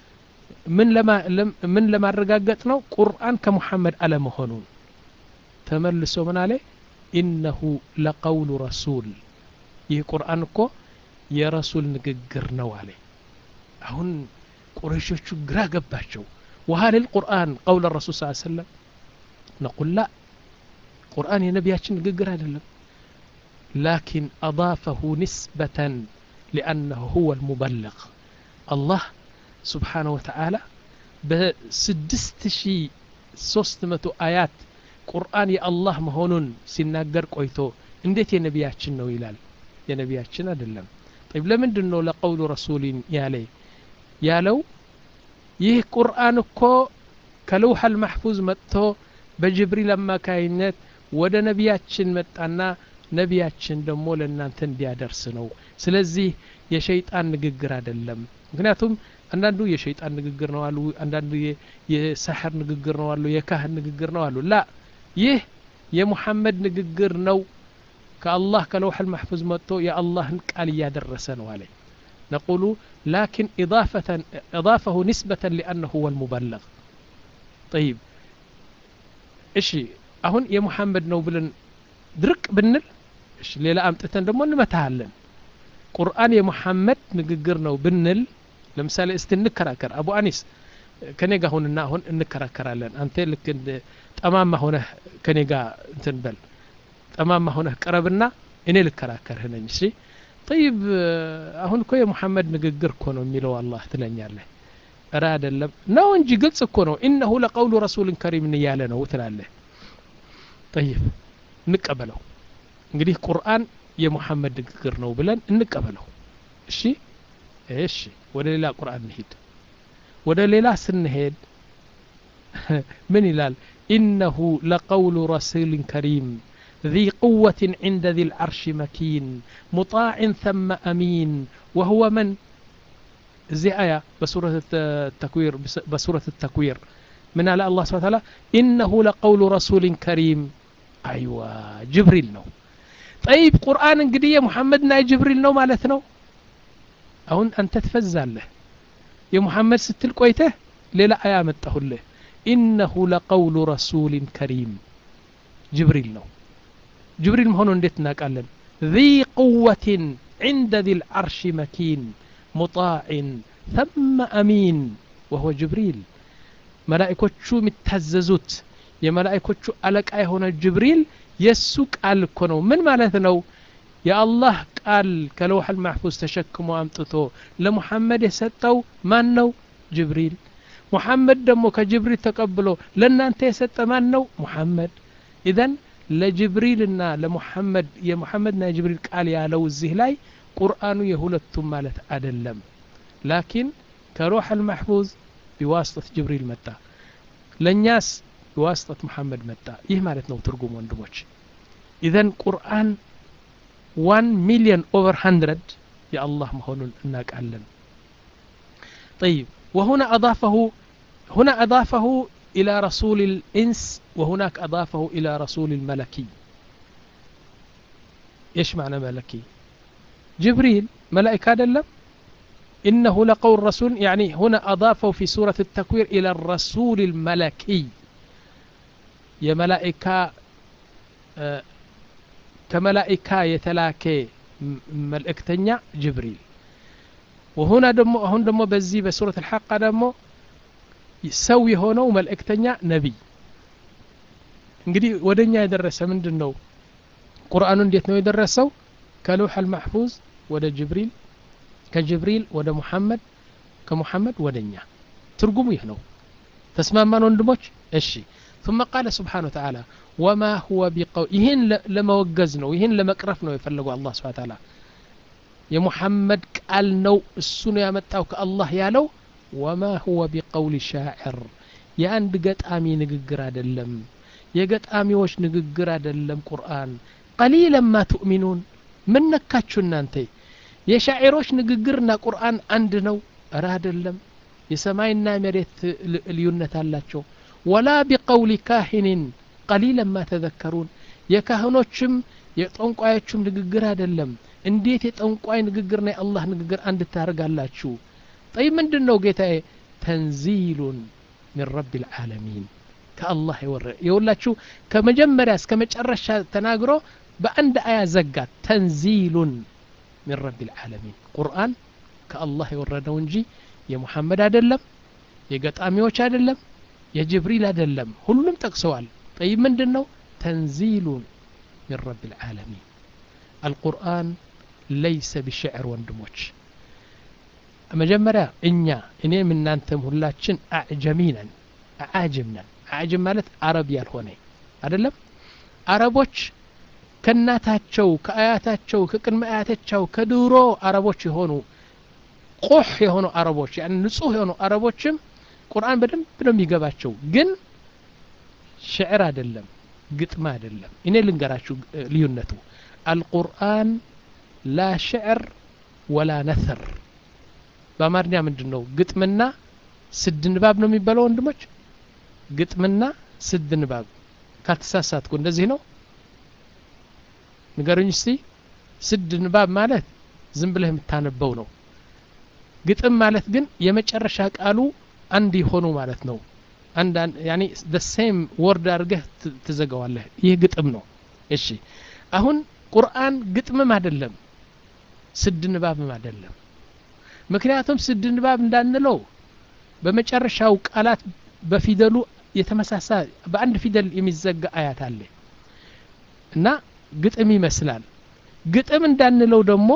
A: ምን ለማረጋገጥ ነው ቁርአን ከሙሐመድ አለመሆኑን ተመልሶ ምን አለ ኢነሁ ለቀውሉ ረሱል ይህ ቁርአን እኮ የረሱል ንግግር ነው አለ አሁን ቁረይሾቹ ግራ ገባቸው وهل القرآن قول الرسول صلى الله عليه وسلم نقول لا قرآن የነቢያችን ንግግር አይደለም لكن أضافه نسبة لأنه هو المبلغ الله سبحانه وتعالى بسدست شي ሶስት መቶ አያት ቁርአን የአላህ መሆኑን ሲናገር ቆይቶ እንዴት የነቢያችን ነው ይላል የነቢያችን አይደለም ጠይብ ለምንድን ነው ለቀውሉ ረሱሊን ያለ ያለው ይህ ቁርአን እኮ ከለውሐል ማሕፉዝ መጥቶ በጅብሪል አማካይነት ወደ ነቢያችን መጣና ነቢያችን ደግሞ ለእናንተ እንዲያደርስ ነው ስለዚህ የሸይጣን ንግግር አይደለም ምክንያቱም አንዳንዱ የሸይጣን ንግግር ነው አሉ አንዳንዱ የሳሕር ንግግር ነው አሉ የካህን ንግግር ነው አሉ ላ ይህ የሙሐመድ ንግግር ነው ከአላህ ከለውሐል ማሕፉዝ መጥቶ የአላህን ቃል እያደረሰ ነው አለ نقول لكن إضافة إضافه نسبة لأنه هو المبلغ طيب እሺ አሁን የሙሐመድ ነው ብለን ድርቅ ብንል እሺ ሌላ አምጥተን ደግሞ እንመታሃለን ቁርአን የሙሐመድ ንግግር ነው ብንል ለምሳሌ እስቲ እንከራከር አቡ አኒስ ከኔ ጋር ሁንና አሁን እንከራከራለን አንተ ልክ ጠማማ ሆነህ ከኔ ጋር እንትን በል ጠማማ ሆነህ ቅረብና እኔ ልከራከርህ ነኝ እሺ ጠይብ አሁን እኮ የሙሐመድ ንግግር እኮ ነው የሚለው አላህ ትለኛለህ እረ አይደለም ነው እንጂ ግልጽ እኮ ነው ኢነሁ ለቀውሉ ረሱልን ከሪምን እያለ ነው ትላለህ ጠይብ እንቀበለው እንግዲህ ቁርአን የሙሐመድ ንግግር ነው ብለን እንቀበለው እሺ እሺ ወደ ሌላ ቁርአን እንሂድ ወደ ሌላ ስንሄድ ምን ይላል ኢነሁ ለቀውሉ ረሱልን ከሪም ذي قوة عند ذي العرش مكين مطاع ثم أمين وهو من زي آية بسورة التكوير بسورة التكوير من على الله سبحانه وتعالى إنه لقول رسول كريم أيوة جبريل نو طيب قرآن انقدية محمد ناي جبريل نو مالتنا أهون أنت تفزال له يا محمد ستل قويته ليلا آية متهو له إنه لقول رسول كريم جبريل نو جبريل مهون انديت ناقالن ذي قوة عند ذي العرش مكين مطاع ثم أمين وهو جبريل መላእኮቹ የሚታዘዙት የመላእኮቹ አለቃ የሆነ ጅብሪል የእሱ ቃል እኮ ነው ምን ማለት ነው የአላህ ቃል ከለውሐል ማሕፉዝ ተሸክሞ አምጥቶ ለሙሐመድ የሰጠው ማን ነው ጅብሪል ሙሐመድ ደግሞ ከጅብሪል ተቀብሎ ለእናንተ የሰጠ ማን ነው ሙሐመድ ኢዘን ለጅብሪልና ለሙሐመድ የሙሐመድና የጅብሪል ቃል ያለው እዚህ ላይ ቁርአኑ የሁለቱም ማለት አይደለም ላኪን ከሩሕ አልማሕፉዝ ቢዋስጠት ጅብሪል መጣ ለእኛስ ቢዋስጠት መሐመድ መጣ ይህ ማለት ነው ትርጉም ወንድሞች ኢዘን ቁርአን ዋን ሚሊዮን ኦቨር ሀንድረድ የአላህ መሆኑን እናውቃለን طيب وهنا أضافه هنا أضافه إلى رسول الإنس وهناك أضافه إلى رسول الملكي إيش معنى ملكي جبريل ملائكة دلم إنه لقول رسول يعني هنا أضافه في سورة التكوير إلى الرسول الملكي يا ملائكة آه كملائكة يتلاكي ملائكتنيا جبريل وهنا دمو هون دمو بزي بسورة الحق دمو يسوي هونو ملائكتنيا نبي እንግዲህ ወደኛ የደረሰ ምንድን ነው ቁርአኑ እንዴት ነው የደረሰው ከለውሐ አልማሕፉዝ ወደ ጅብሪል ከጅብሪል ወደ ሙሐመድ ከሙሐመድ ወደ እኛ ትርጉሙ ይህ ነው ተስማማን ወንድሞች እሺ ثم قال سبحانه وتعالى وما هو بقول ይህን ለመወገዝ ነው ይህን ለመቅረፍ ነው የፈለገው አላህ ስብሐ ተዓላ የሙሐመድ ቃል ነው እሱ ነው ያመጣው ከአላህ ያለው ወማ ሁወ ቢቀውል ሻዕር የአንድ ገጣሚ ንግግር አይደለም የገጣሚዎች ንግግር አይደለም ቁርአን ቀሊለን ማ ትኡሚኑን ምን ነካችሁ እናንተ የሻዒሮች ንግግርና ቁርአን አንድ ነው እረ አይደለም የሰማይና መሬት ልዩነት አላቸው ወላ ቢቀውሊ ካሂንን ቀሊለን ማ ተዘከሩን የካህኖችም የጠንቋዮችም ንግግር አይደለም እንዴት የጠንቋይ ንግግርና የአላህ ንግግር አንድ ታደርጋላችሁ ጠይ ምንድን ነው ጌታዬ ተንዚሉን ሚን ረቢ ልዓለሚን ከአላህ የወረ የሁላችሁ ከመጀመሪያ እስከ መጨረሻ ተናግሮ በአንድ አያ ዘጋት ተንዚሉን ሚን ረቢ ልዓለሚን ቁርአን ከአላህ የወረደው እንጂ የሙሐመድ አይደለም የገጣሚዎች አይደለም የጅብሪል አይደለም ሁሉም ጠቅሰዋል ጠይብ ምንድን ነው ተንዚሉን ሚን ረቢ ልዓለሚን አልቁርአን ለይሰ ቢሽዕር ወንድሞች መጀመሪያ እኛ እኔም እናንተም ሁላችን አዕጀሚ ነን አዓጅም ነን አዓጅም ማለት አረብ ያልሆነ አይደለም አረቦች ከእናታቸው ከአያታቸው ከቅድመ አያቶቻቸው ከድሮ አረቦች የሆኑ ቁሕ የሆኑ አረቦች ያን ንጹህ የሆኑ አረቦችም ቁርአን በደንብ ነው የሚገባቸው ግን ሽዕር አይደለም ግጥም አይደለም እኔ ልንገራችሁ ልዩነቱ አልቁርአን ላ ሽዕር ወላ ነثር በአማርኛ ምንድን ነው ግጥምና ስድ ንባብ ነው የሚባለው ወንድሞች ግጥምና ስድ ንባብ ካልተሳሳትኩ እንደዚህ ነው ንገሩኝ እስቲ ስድ ንባብ ማለት ዝም ብለህ የምታነበው ነው ግጥም ማለት ግን የመጨረሻ ቃሉ አንድ የሆኑ ማለት ነው አንድ ያኒ the same ወርድ አድርገህ ትዘጋዋለህ ይህ ግጥም ነው እሺ አሁን ቁርአን ግጥምም አይደለም ስድ ንባብም አይደለም ምክንያቱም ስድ ንባብ እንዳንለው በመጨረሻው ቃላት በፊደሉ የተመሳሳይ በአንድ ፊደል የሚዘጋ አያት አለ እና ግጥም ይመስላል ግጥም እንዳንለው ደግሞ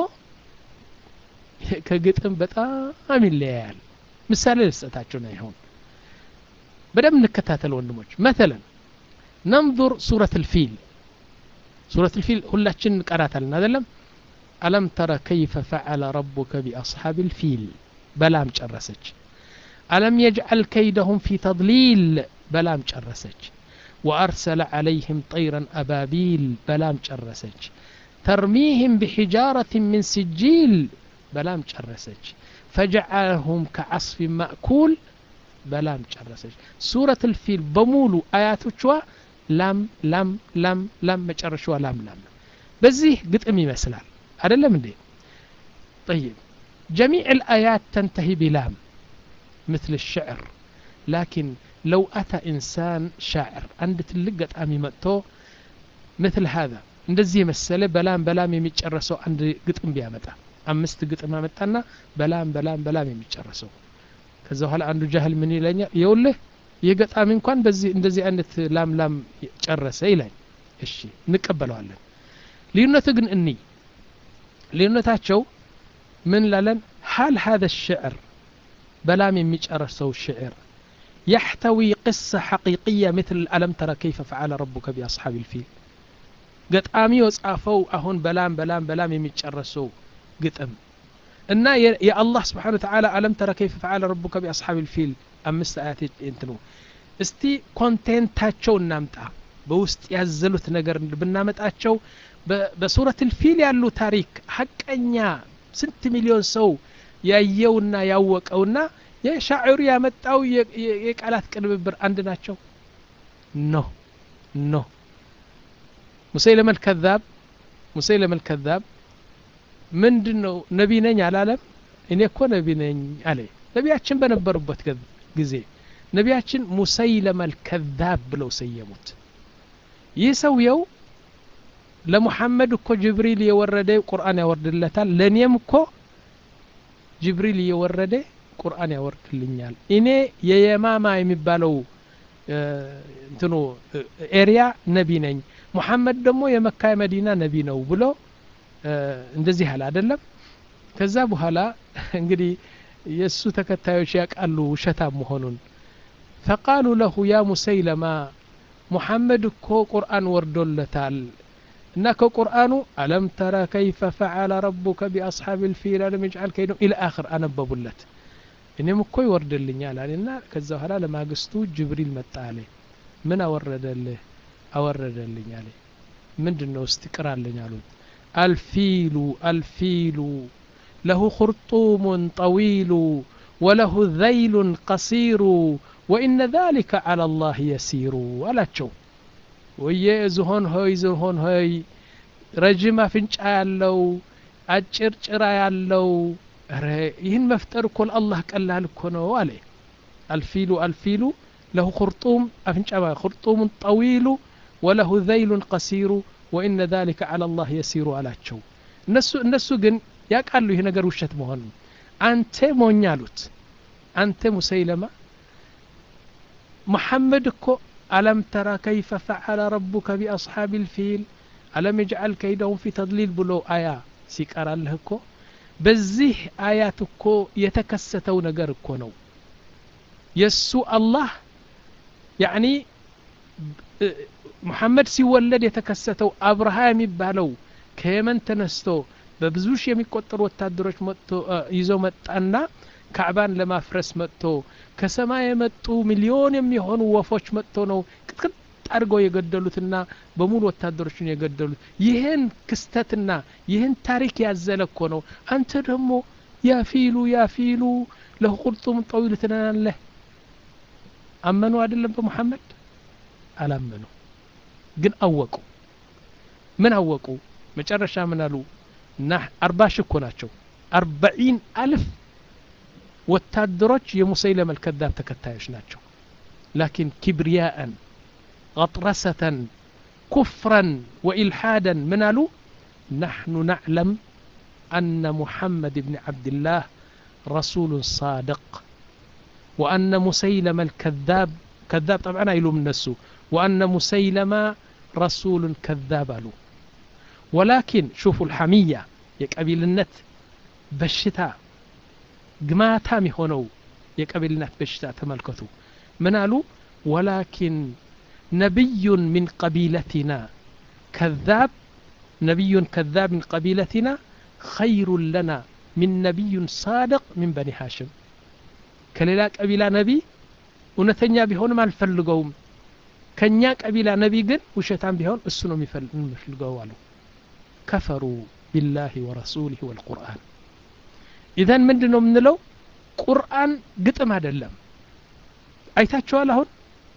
A: ከግጥም በጣም ይለያያል ምሳሌ ልሰጣችሁ ነው ይሆን በደንብ እንከታተል ወንድሞች መተለን ነንظር ሱረት ልፊል ሱረት ልፊል ሁላችን እንቀራታለን አይደለም አለም ተረ ከይፈ ፈዐለ ረቡከ ቢአስሓብ ልፊል በላም ጨረሰች አለም የጅዐል ከይደሁም ፊ ተድሊል በላም ጨረሰች وأرسل عليهم طيرا أبابيل بلام جرسج ترميهم بحجارة من سجيل بلام جرسج فجعلهم كعصف مأكول بلام جرسج سورة الفيل بمولو آيات شوا لام لام لام لام مجرشوا لام لام بزيه قطعم يمثلال هذا لم دي طيب جميع الآيات تنتهي بلام مثل الشعر لكن لو أتى إنسان شاعر عند تلقت أمي مأتو مثل هذا እንደዚህ የመሰለ በላም በላም የሚጨረሰው አንድ ግጥም ቢያመጣ አምስት ግጥም አመጣና በላም በላም በላም የሚጨረሰው ከዛ በኋላ አንዱ ጃህል ምን ይለኛል የውልህ ይህ ገጣሚ እንኳን በዚህ እንደዚህ አይነት ላም ላም ጨረሰ ይላል እሺ እንቀበለዋለን ልዩነቱ ግን እኒ ልዩነታቸው ምን ላለን ሀል ሀذا الشعر በላም የሚጨርሰው ሽዕር يحتوي قصة حقيقية مثل ألم ترى كيف فعل ربك بأصحاب الفيل ገጣሚ የጻፈው አሁን በላም በላም በላም የሚጨረሰው ግጥም እና የአላህ ስብሓን ተዓላ አለም ተረ ከይፈ ፈዓለ ረቡከ ቢአስሓብ ልፊል አምስት አያት እንትኑ እስቲ ኮንቴንታቸው እናምጣ በውስጥ ያዘሉት ነገር ብናመጣቸው በሱረት ልፊል ያሉ ታሪክ ሀቀኛ ስንት ሚሊዮን ሰው ያየውና ያወቀውና የሻዕሩ ያመጣው የቃላት ቅንብብር አንድ ናቸው ኖ ኖ ሙሰይለመ ልከዛብ ሙሰይለመ ልከዛብ ምንድን ነው ነቢ ነኝ አላለም እኔ እኮ ነቢ ነኝ አለ ነቢያችን በነበሩበት ጊዜ ነቢያችን ሙሰይለመ ልከዛብ ብለው ሰየሙት ይህ ሰውየው ለሙሐመድ እኮ ጅብሪል የወረደ ቁርአን ያወርድለታል ለእኔም እኮ ጅብሪል እየወረደ ቁርአን ያወርድልኛል እኔ የየማማ የሚባለው እንትኑ ኤሪያ ነቢ ነኝ ሙሐመድ ደግሞ የመካ የመዲና ነቢ ነው ብሎ እንደዚህ አለ አይደለም ከዛ በኋላ እንግዲህ የእሱ ተከታዮች ያውቃሉ ውሸታም መሆኑን ፈቃሉ ለሁ ያ ሙሰይለማ ሙሐመድ እኮ ቁርአን ወርዶለታል እና ከቁርአኑ አለም ተረ ከይፈ ፈዓለ ረቡከ ቢአስሓብ ልፊል አለም የጅዓል ከይደም ኢላ አኽር አነበቡለት እኔም እኮ ይወርድልኛል አለና ከዛ በኋላ ለማግስቱ ጅብሪል መጣ አለ ምን አወረደልህ አወረደልኝ አለ ምንድን ነው እስቲ ቅራለኝ አሉት አልፊሉ አልፊሉ ለሁ ኹርጡሙን ጠዊሉ ወለሁ ዘይሉን ቀሲሩ ወኢነ ذلك على الله يسير አላቸው ወየ ዝሆን ሆይ ዝሆን ሆይ ረጅም አፍንጫ ያለው አጭር ጭራ ያለው ረ ይህን መፍጠር እኮ ለአላህ ቀላል እኮ ነው አለ አልፊሉ አልፊሉ ለሁ ኹርጡም አፍንጫ ኹርጡሙን ጠዊሉ ወለሁ ዘይሉን ቀሲሩ ወኢነ ذلك على الله يسير አላቸው እነሱ እነሱ ግን ያውቃሉ ይህ ነገር ውሸት መሆኑን አንተ ሞኝ አሉት አንተ ሙሰይለማ محمد እኮ ألم ترى كيف فعل ربك بأصحاب الفيل ألم يجعل كيدهم في تضليل ብሎ አያ ሲቀራልህ እኮ በዚህ አያት እኮ የተከሰተው ነገር እኮ ነው የእሱ አላህ ያዕኒ ሙሐመድ ሲወለድ የተከሰተው አብርሃ የሚባለው ከየመን ተነስቶ በብዙ ሺህ የሚቆጠሩ ወታደሮች መጥቶ ይዞ መጣና ካዕባን ለማፍረስ መጥቶ ከሰማይ የመጡ ሚሊዮን የሚሆኑ ወፎች መጥቶ ነው ቅጥቅጥ አድርገው የገደሉትና በሙሉ ወታደሮችን የገደሉት ይህን ክስተትና ይህን ታሪክ ያዘለ እኮ ነው አንተ ደግሞ ያፊሉ ያፊሉ ለቁልጡም ጠዊል ትለናለህ አመኑ አይደለም በሙሐመድ አላመኑ ግን አወቁ ምን አወቁ መጨረሻ ምን አሉ እና አርባ ሺህ እኮ ናቸው አርባዒን አልፍ ወታደሮች የሙሰይለመ ልከዛብ ተከታዮች ናቸው ላኪን ኪብርያአን غطرسة كفرا وإلحادا من قالوا نحن نعلم أن محمد بن عبد الله رسول صادق وأن مسيلم الكذاب كذاب طبعا يلوم النسو وأن مسيلم رسول كذاب قالوا ولكن شوفوا الحمية يقبل النت بشتا قماتام هونو يقبل النت بشتا تملكتوا من قالوا ولكن نبي من قبيلتنا كذاب نبي كذاب من قبيلتنا خير لنا من نبي صادق من بني هاشم كليلا قبيلة نبي እውነተኛ ቢሆንም አልፈልገውም ከኛ ቀቢላ ነቢ ግን ውሸታም ቢሆን እሱ ነው የሚፈልገው አሉ ከፈሩ ቢላህ ወረሱሊህ ወልቁርአን ኢዘን ምንድን ነው የምንለው ቁርአን ግጥም አይደለም አይታችኋል አሁን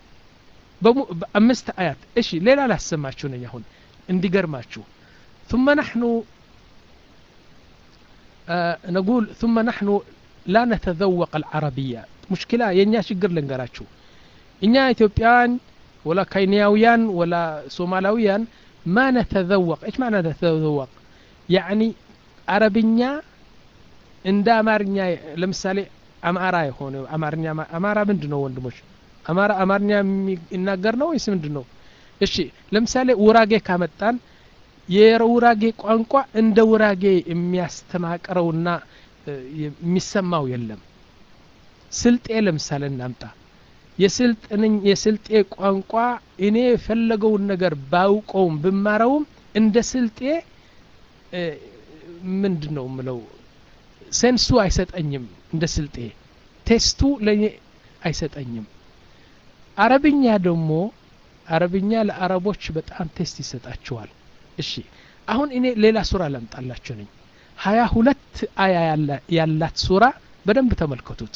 A: በአምስት አያት እሺ ሌላ ላሰማችሁ ነኝ አሁን እንዲገርማችሁ ثم نحن آه نقول ثم نحن لا نتذوق العربية مشكلة የኛ ችግር ልንገራችሁ እኛ ኢትዮጵያውያን ወላ ካይንያውያን ወላ ሶማላውያን ما نتذوق ايش معنى نتذوق يعني አረብኛ እንደ አማርኛ ለምሳሌ አማራ የሆነ አማርኛ አማራ ምንድን ነው ወንድሞች አማራ አማርኛ የሚናገር ነው ወይስ ምንድን ነው እሺ ለምሳሌ ውራጌ ካመጣን የውራጌ ቋንቋ እንደ ውራጌ የሚያስተማቅረውና የሚሰማው የለም ስልጤ ለምሳሌ እናምጣ የስልጥንኝ የስልጤ ቋንቋ እኔ የፈለገውን ነገር ባውቀውም ብማረውም እንደ ስልጤ ምንድን ነው ምለው ሴንሱ አይሰጠኝም እንደ ስልጤ ቴስቱ ለእኔ አይሰጠኝም አረብኛ ደግሞ አረብኛ ለአረቦች በጣም ቴስት ይሰጣቸዋል እሺ አሁን እኔ ሌላ ሱራ ላምጣላችሁ ነኝ ሀያ ሁለት አያ ያላት ሱራ በደንብ ተመልከቱት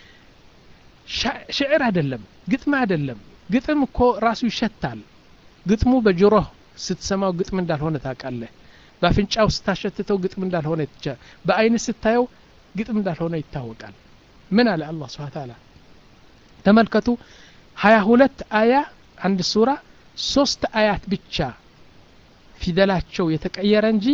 A: ሽዕር አይደለም ግጥም አይደለም ግጥም እኮ ራሱ ይሸታል ግጥሙ በጆሮህ ስትሰማው ግጥም እንዳልሆነ ታውቃለህ በአፍንጫው ስታሸትተው ግጥም እንዳልሆነ በአይን ስታየው ግጥም እንዳልሆነ ይታወቃል ምን አለ አላህ ስብሓ ታላ ተመልከቱ ሀያ ሁለት አያ አንድ ሱራ ሶስት አያት ብቻ ፊደላቸው የተቀየረ እንጂ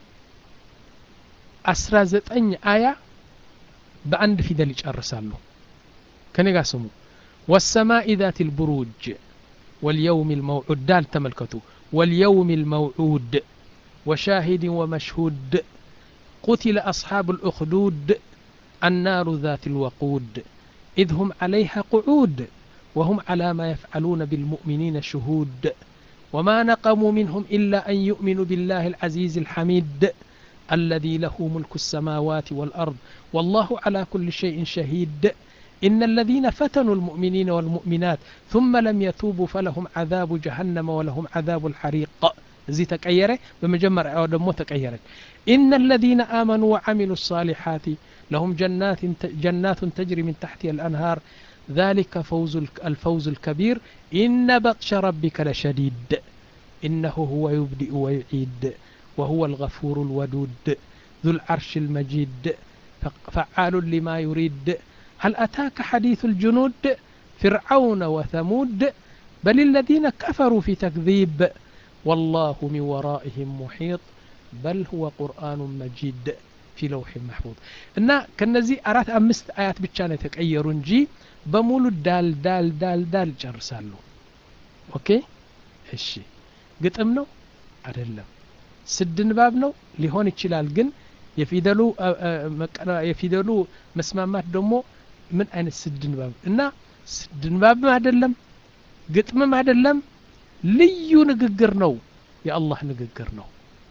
A: አስራ ዘጠኝ አያ በአንድ ፊደል ይጨርሳሉ ከኔ ጋር ስሙ ወሰማኢ ذات البروج واليوم الموعود دال تملكتو واليوم الموعود وشاهد ومشهود قتل أصحاب الأخدود النار ذات الوقود إذ هم عليها قعود وهم على ما يفعلون بالمؤمنين شهود وما نقموا منهم إلا أن يؤمنوا بالله العزيز الحميد الذي له ملك السماوات والأرض والله على كل شيء شهيد إن الذين فتنوا المؤمنين والمؤمنات ثم لم يتوبوا فلهم عذاب جهنم ولهم عذاب الحريق زي تكيرة بمجمر أو دمو تكيرة إن الذين آمنوا وعملوا الصالحات لهم جنات جنات تجري من تحتها الأنهار ذلك فوز الفوز الكبير إن بطش ربك لشديد إنه هو يبدئ ويعيد وهو الغفور الودود ذو العرش المجيد فعال لما يريد هل أتاك حديث الجنود فرعون وثمود بل الذين كفروا في تكذيب والله من ورائهم محيط بل هو قرآن مجيد في لوح محفوظ እና ከነዚህ አራት አምስት አያት ብቻ ነው የተቀየሩ እንጂ በሙሉ ዳል ዳል ዳል ዳል ይጨርሳሉ ኦኬ እሺ ግጥም ነው አይደለም ስድ ንባብ ነው ሊሆን ይችላል ግን የፊደሉ የፊደሉ መስማማት ደግሞ ምን አይነት ስድ ንባብ እና ስድ ንባብም አይደለም ግጥምም አይደለም ልዩ ንግግር ነው የአላህ ንግግር ነው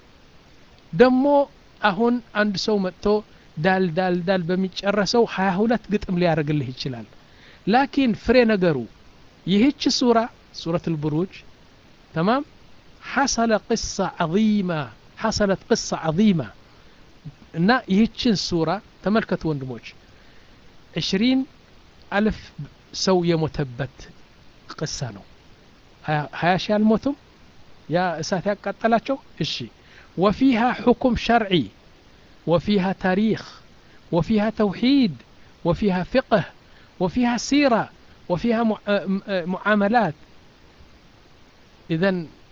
A: ደግሞ አሁን አንድ ሰው መጥቶ ዳል ዳል ዳል በሚጨረሰው ሀያ ሁለት ግጥም ሊያደርግልህ ይችላል ላኪን ፍሬ ነገሩ ይህች ሱራ ሱረት ልብሩጅ ተማም ሐሰለ ቅሳ ዐظيማ ሐሰለት ቅሳ ዐظيማ እና ይህችን ሱራ ተመልከቱ ወንድሞች ዕሽሪን አልፍ ሰው የሞተበት ቅሳ ነው ሀያ ሺህ አልሞቱም ያ እሳት ያቃጠላቸው እሺ ወፊሃ ሕኩም ሸርዒ وفيها تاريخ وفيها توحيد وفيها فقه وفيها سيرة وفيها معاملات إذا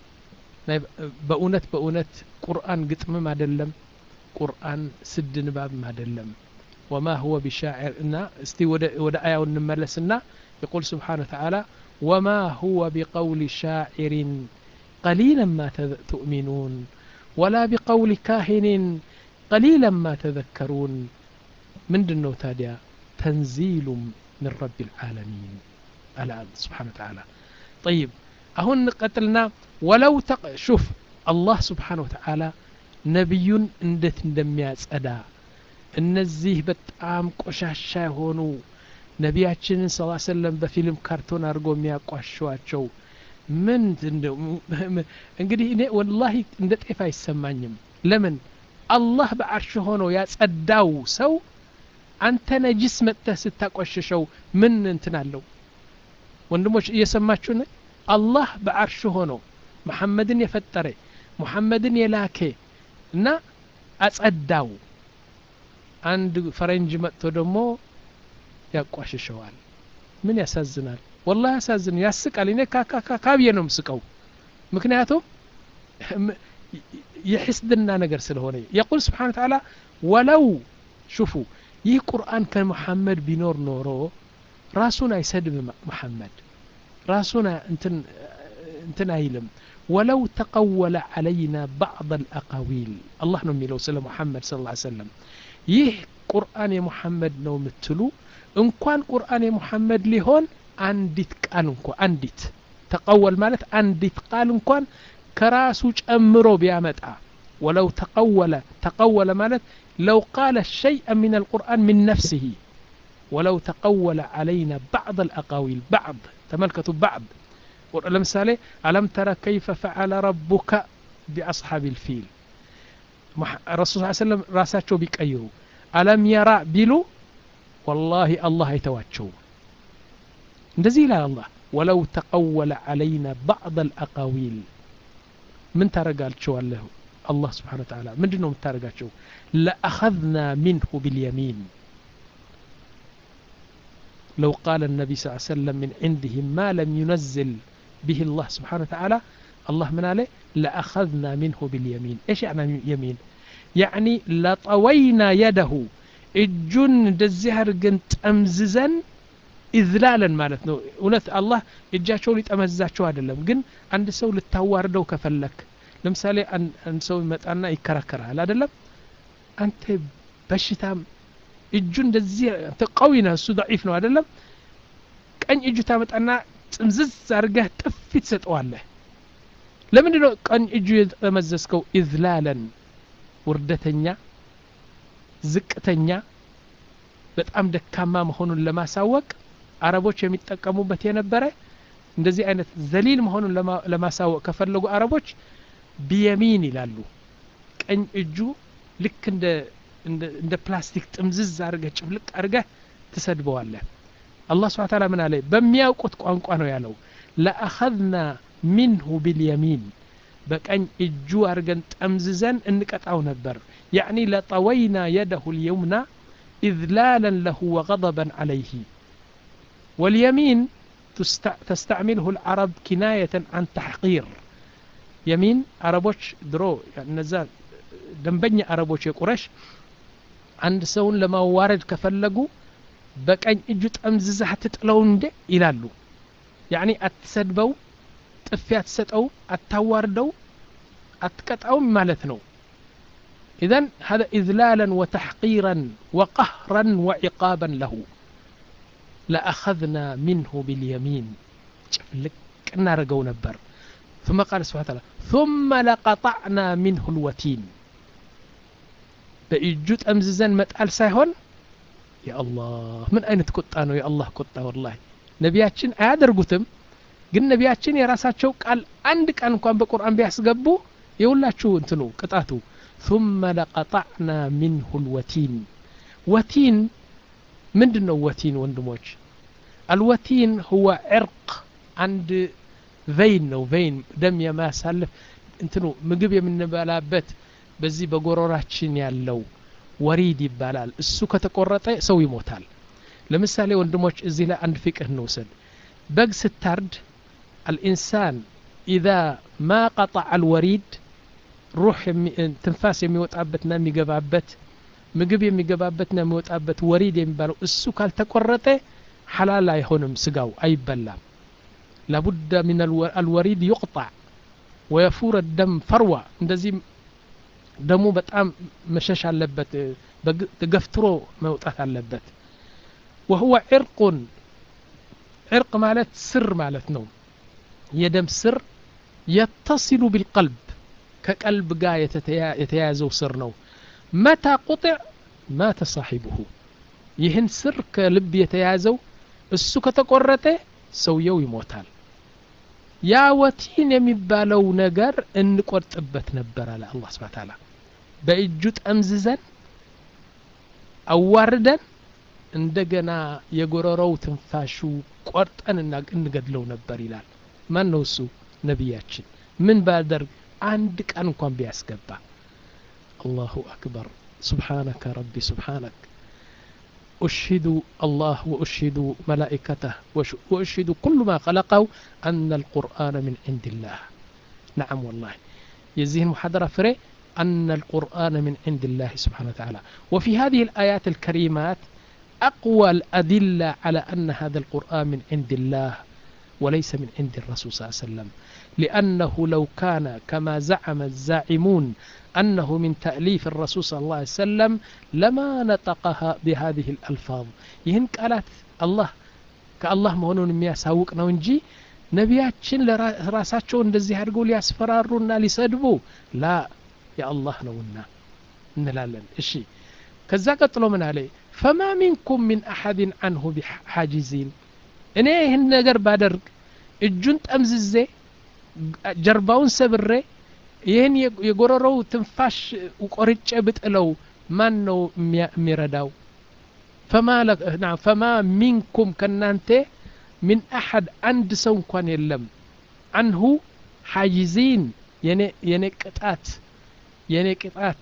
A: بأونت بأونت قرآن قتم ما دلم قرآن سد نباب ما دلم وما هو بشاعر إنا استي ودا آية ونملسنا يقول سبحانه وتعالى وما هو بقول شاعر قليلا ما تؤمنون ولا بقول كاهن قليلا ما تذكرون من دنو تاديا تنزيل من رب العالمين الآن سبحانه وتعالى طيب أهون قتلنا ولو تق... شوف الله سبحانه وتعالى نبي اندت اندمياز أدا እነዚህ በጣም ቆሻሻ የሆኑ ነቢያችንን ስ ሰለም በፊልም ካርቶን አድርጎ የሚያቋሸዋቸው ምን እንግዲህ እኔ ወላሂ እንደ ጤፍ አይሰማኝም ለምን አላህ በአርሽ ሆኖ ያጸዳው ሰው አንተ ነጅስ መጥተህ ስታቆሸሸው ምን እንትን አለው ወንድሞች እየሰማችሁ ነ አላህ በአርሽ ሆኖ መሐመድን የፈጠረ ሙሐመድን የላኬ እና አጸዳው አንድ ፈረንጅ መጥቶ ደግሞ ያቋሽሸዋል ምን ያሳዝናል ወላ ያሳዝን ያስቃል እኔ ካብዬ ነው ምስቀው ምክንያቱም የሕስድና ነገር ስለሆነ የቁል ስብሓን ተዓላ ወለው ሽፉ ይህ ቁርአን ከመሐመድ ቢኖር ኖሮ ራሱን አይሰድብ መሐመድ ራሱን እንትን አይልም ወለው ተቀወለ ዓለይና ባዕض አልአቃዊል አላህ ነው የሚለው ስለ ሙሐመድ ስለ ላ ሰለም ይህ ቁርአን የሙሐመድ ነው የምትሉ እንኳን ቁርአን የሙሐመድ ሊሆን አንዲት ቃል እንኳ አንዲት ተቀወል ማለት አንዲት ቃል እንኳን ከራሱ ጨምሮ ቢያመጣ ወለው ተቀወለ ተቀወለ ማለት ለው ቃለ ሸይአ ምን አልቁርአን ምን ነፍስህ ወለው ተቀወለ ዓለይና ባዕض አልአቃዊል ባዕض ተመልከቱ ባዕض ለምሳሌ አለም ተረ ከይፈ ፈዓለ ረቡከ ቢአስሓብ ልፊል ረሱል ስ ሰለም ራሳቸው ቢቀይሩ አለም የራ ቢሉ ወላሂ አላህ አይተዋቸውም እንደዚህ ይላል አላህ ወለው ተቀወለ ዓለይና ባዕض አልአቃዊል ምን ታረጋቸዋለህ አላህ ስብሓን ወተዓላ ምንድን ነው የምታደረጋቸው ለአኸذና ሚንሁ ብልየሚን لو قال النبي صلى الله عليه وسلم من عنده ما لم ينزل به الله سبحانه وتعالى الله من عليه لأخذنا منه باليمين إيش يعني يمين يعني لطوينا يده እጁን እንደዚህ አድርገን ጠምዝዘን ኢዝላለን ማለት ነው እውነት አላህ እጃቸውን ሊጠመዝዛቸው አይደለም ግን አንድ ሰው ልታዋርደው ከፈለክ ለምሳሌ አንድ ሰው ይመጣና ይከራከራል አይደለም አንተ በሽታም እጁ እንደዚህ አንተ ቀዊ ነህ እሱ ضعيف ነው አይደለም ቀኝ እጁ ታመጣና ጥምዝዝ አድርገህ ጥፊ ትሰጠዋለህ ለምንድ ነው ቀኝ እጁ የጠመዘዝከው ኢዝላለን ውርደተኛ ዝቅተኛ በጣም ደካማ መሆኑን ለማሳወቅ አረቦች የሚጠቀሙበት የነበረ እንደዚህ አይነት ዘሊል መሆኑን ለማሳወቅ ከፈለጉ አረቦች ቢየሚን ይላሉ ቀኝ እጁ ልክ እንደ እንደ ፕላስቲክ ጥምዝዝ አድርገህ ጭፍልቅ አድርገህ ትሰድበዋለህ አላህ ስብሓ ታላ ምን አለ በሚያውቁት ቋንቋ ነው ያለው ለአኸዝና ሚንሁ ቢልየሚን በቀኝ እጁ አድርገን ጠምዝዘን እንቀጣው ነበር ያዕኒ ለጠወይና የደሁ ልየውምና ኢዝላለን ለሁ ወገضበን ዓለይህ واليمين تستعمله العرب كناية عن تحقير يمين عربوش درو نزا دنبني عربوش يقرش عند سون لما وارد كفلقوا በቀኝ እጁ ጠምዝዛህ ትጥለው እንደ ይላሉ ያኒ አትሰድበው ጥፊ አትሰጠው አታዋርደው አትቀጣውም ማለት ነው إذن هذا إذلالا وتحقيرا وقهرا وعقابا له لأخذنا منه باليمين ጭፍልቅ እናደርገው ነበር ثم قال سبحانه وتعالى ثم لقطعنا منه الوتين በእጁ ጠምዝዘን መጣል ሳይሆን የአላህ ምን አይነት ቁጣ ነው የአላህ ቁጣ ወላሂ ነቢያችን አያደርጉትም ግን ነቢያችን የራሳቸው ቃል አንድ ቃል እንኳን በቁርአን ቢያስገቡ የሁላችሁ እንትኑ ቅጣቱ ثم لقطعنا منه الوتين ወቲን ምንድን ነው ወቲን ወንድሞች አልወቲን ሁወ ዕርቅ አንድ ቬይን ነው ቬይን ደም የማያሳልፍ እንትኑ ምግብ የምንበላበት በዚህ በጎሮራችን ያለው ወሪድ ይባላል እሱ ከተቆረጠ ሰው ይሞታል ለምሳሌ ወንድሞች እዚህ ላይ አንድ ፍቅህ እንውሰድ በግ ስታርድ አልኢንሳን ኢዛ ማ ቀጣዕ አልወሪድ ሩህ ትንፋስ የሚወጣበትና የሚገባበት ምግብ የሚገባበትና የሚወጣበት ወሪድ የሚባለው እሱ ካልተቆረጠ ሐላል አይሆንም ስጋው አይበላም ላቡደ ምን አልወሪድ ዩቅጣዕ ወየፉር ደም ፈርዋ እንደዚህ ደሙ በጣም መሸሽ አለበት ገፍትሮ መውጣት አለበት ወሁወ ዕርቁን ዕርቅ ማለት ስር ማለት ነው የደም ስር የተሲሉ ቢልቀልብ ከቀልብ ጋር የተያያዘው ስር ነው መታ ቁጥዕ ማተ ሳሒብሁ ይህን ስር ከልብ የተያዘው እሱ ከተቆረጠ ሰውየው ይሞታል ያ ወቲን የሚባለው ነገር እንቆርጥበት ነበር አለ አላህ ስብሐ ተዓላ በእጁ ጠምዝዘን አዋርደን እንደገና የጎረረው ትንፋሹ ቆርጠን እንገድለው ነበር ይላል ማን ነው እሱ ነቢያችን ምን ባደርግ አንድ ቀን እንኳን ቢያስገባ አላሁ አክበር سبحانك ربي سبحانك أشهد الله وأشهد ملائكته وأشهد كل ما خلقه أن القرآن من عند الله نعم والله يزيه محاضرة فري أن القرآن من عند الله سبحانه وتعالى وفي هذه الآيات الكريمات أقوى الأدلة على أن هذا القرآن من عند الله وليس من عند الرسول صلى الله عليه وسلم لأنه لو كان كما زعم الزاعمون أنه من تأليف الرسول صلى الله عليه وسلم لما نطقها بهذه الألفاظ يهن قالت الله كالله مهونون የሚያሳውቅ ነው እንጂ ነቢያችን ለራሳቸው እንደዚህ አድርገው ሊያስፈራሩና ሊሰድቡ ላ የአላህ ነውና እንላለን እሺ ከዛ ቀጥሎ ምን አለ ፈማ ሚንኩም ሚን አሐድን አንሁ ቢሓጂዚን እኔ ይህን ነገር ባደርግ እጁን ጠምዝዜ ጀርባውን ሰብሬ ይህን የጎረረው ትንፋሽ ቆርጬ ብጥለው ማን ነው የሚረዳው ፈማ ሚንኩም ከናንተ ሚን አሐድ አንድ ሰው እንኳን የለም አንሁ ሓጂዚን የኔ ቅጣት የኔ ቅጣት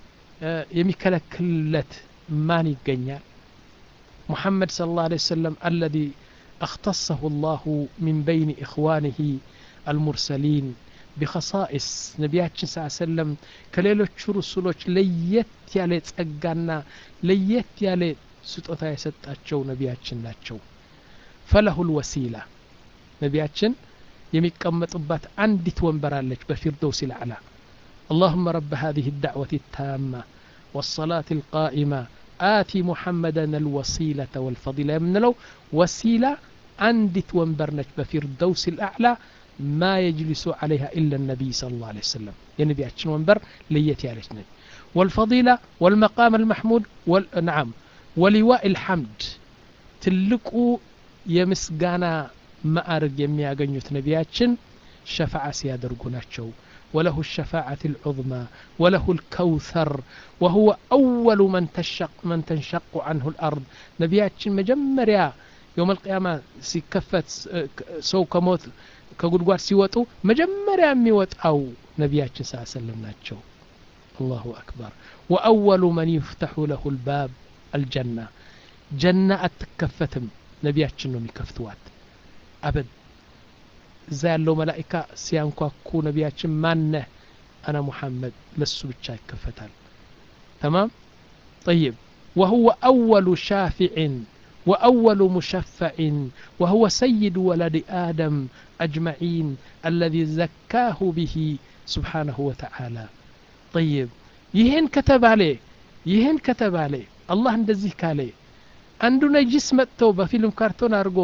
A: የሚከለክልለት ማን ይገኛል ሙሐመድ صلى الله عليه وسلم الذي اختصه الله من بين إخوانه المرسلين بخصائص ነቢያችን ስ ሰለም ከሌሎቹ ሩሱሎች ለየት ያለ ጸጋና ለየት ያለ ስጦታ የሰጣቸው ነቢያችን ናቸው ፈለሁ ልወሲላ ነቢያችን የሚቀመጡባት አንዲት ወንበር አለች በፊርዶስ ልአላ اللهم رب هذه الدعوة التامة والصلاة القائمة آتي محمدا الوسيلة والفضيلة من لو وسيلة عندت وانبرنت بفردوس الأعلى ما يجلس عليها إلا النبي صلى الله عليه وسلم يا نبي أتشن وانبر ليتي علينا والفضيلة والمقام المحمود وال... نعم ولواء الحمد تلقوا يمسقانا ما أرق يمي أغنيوت نبياتشن شفاعة سيادرقوناتشو وله الشفاعة العظمى وله الكوثر وهو أول من تشق من تنشق عنه الأرض نبياتشن مجمريا يوم القيامة سيكفت سو كموت كقول سيوتو مجمريا ميوت أو نبياتشن صلى الله عليه وسلم ناتشو الله أكبر وأول من يفتح له الباب الجنة جنة أتكفتم نبياتشن يكفتوات أبد እዛ ያለው መላኢካ ሲያንኳኩ ነቢያችን ማነህ አና ሙሐመድ ለሱ ብቻ ይከፈታል ተማም طيب وهو أول شافع وأول مشفع وهو سيد ولد آدم أجمعين الذي زكاه به سبحانه وتعالى طيب ይህን ከተባለ ይህን ከተባለ አላህ እንደዚህ ካለ አንዱ ነጅስ መጥተው በፊልም ካርቶን አድርጎ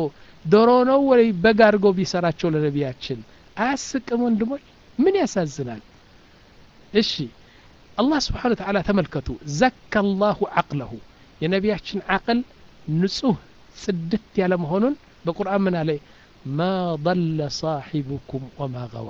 A: ዶሮ ነው ወይ በግ አድርጎ ቢሰራቸው ለነቢያችን አያስቅም ወንድሞች ምን ያሳዝናል እሺ አላህ ስብሓን ተዓላ ተመልከቱ ዘካ ላሁ ዓቅለሁ የነቢያችን ዓቅል ንጹህ ጽድት ያለ መሆኑን በቁርአን ምን አለ ማ ضለ ሳሒቡኩም ወማ ገዋ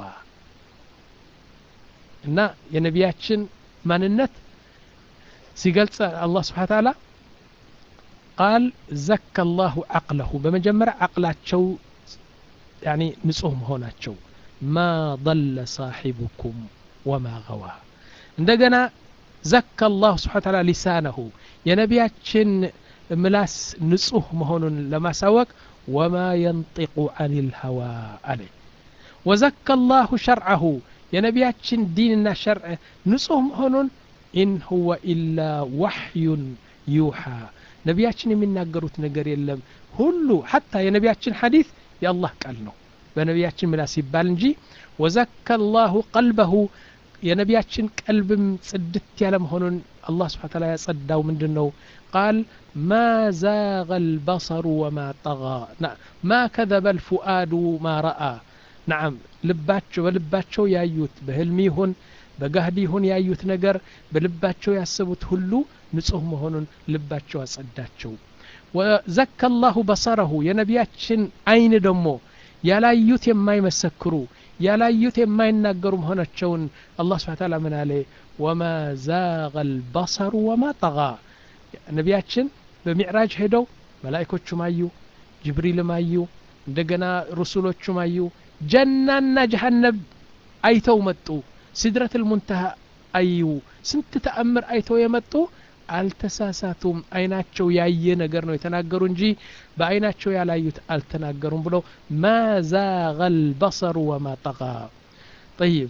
A: እና የነቢያችን ማንነት ሲገልጽ አላህ ስብሓን ተዓላ ቃል ዘካ ላሁ ዓቅለሁ በመጀመሪያ ዓቅላቸው ያኒ ንጹህ መሆናቸው ማ ضለ ሳሒቡኩም ወማ ገዋ እንደገና ዘካ ላሁ ስብሓን ተዓላ ሊሳነሁ የነቢያችን ምላስ ንጹህ መሆኑን ለማሳወቅ ወማ የንጢቁ አን ልሀዋ አለ ወዘካ ላሁ ሸርዐሁ የነቢያችን ዲንና ሸርዕ ንጹህ መሆኑን ኢን ሁወ ኢላ ዋሕዩን ዩሓ ነቢያችን የሚናገሩት ነገር የለም ሁሉ ሐታ የነቢያችን ሐዲስ የአላህ ቃል ነው በነቢያችን ምላስ ይባል እንጂ ወዘካ ላሁ ቀልበሁ የነቢያችን ቀልብም ጽድት ያለ መሆኑን አላህ ስብሓ ታላ ያጸዳው ምንድን ነው ቃል ማ ዛغ البصر وما طغى ما كذب الفؤاد ما رأى نعم ልባቸው በልባቸው ያዩት በህልም ይሁን በጋህዲ ይሁን ያዩት ነገር በልባቸው ያሰቡት ሁሉ ንጹህ መሆኑን ልባቸው አጸዳቸው ወዘካ ላሁ በሰረሁ የነቢያችን አይን ደግሞ ያላዩት የማይመሰክሩ ያላዩት የማይናገሩ መሆናቸውን አላህ ስብሓ ታላ ምን አለ ወማ ዛغ البصر وما طغى ነቢያችን በሚዕራጅ ሄደው መላይኮቹም አዩ ጅብሪልም አዩ እንደገና ሩሱሎቹም አዩ ጀናና ጀሃነብ አይተው መጡ ሲድረት ልሙንተሃ አዩ ስንት ተአምር አይተው የመጡ አልተሳሳቱም አይናቸው ያየ ነገር ነው የተናገሩ እንጂ በአይናቸው ያላዩት አልተናገሩም ብለው ማ ዛغ البصر وما طغى طيب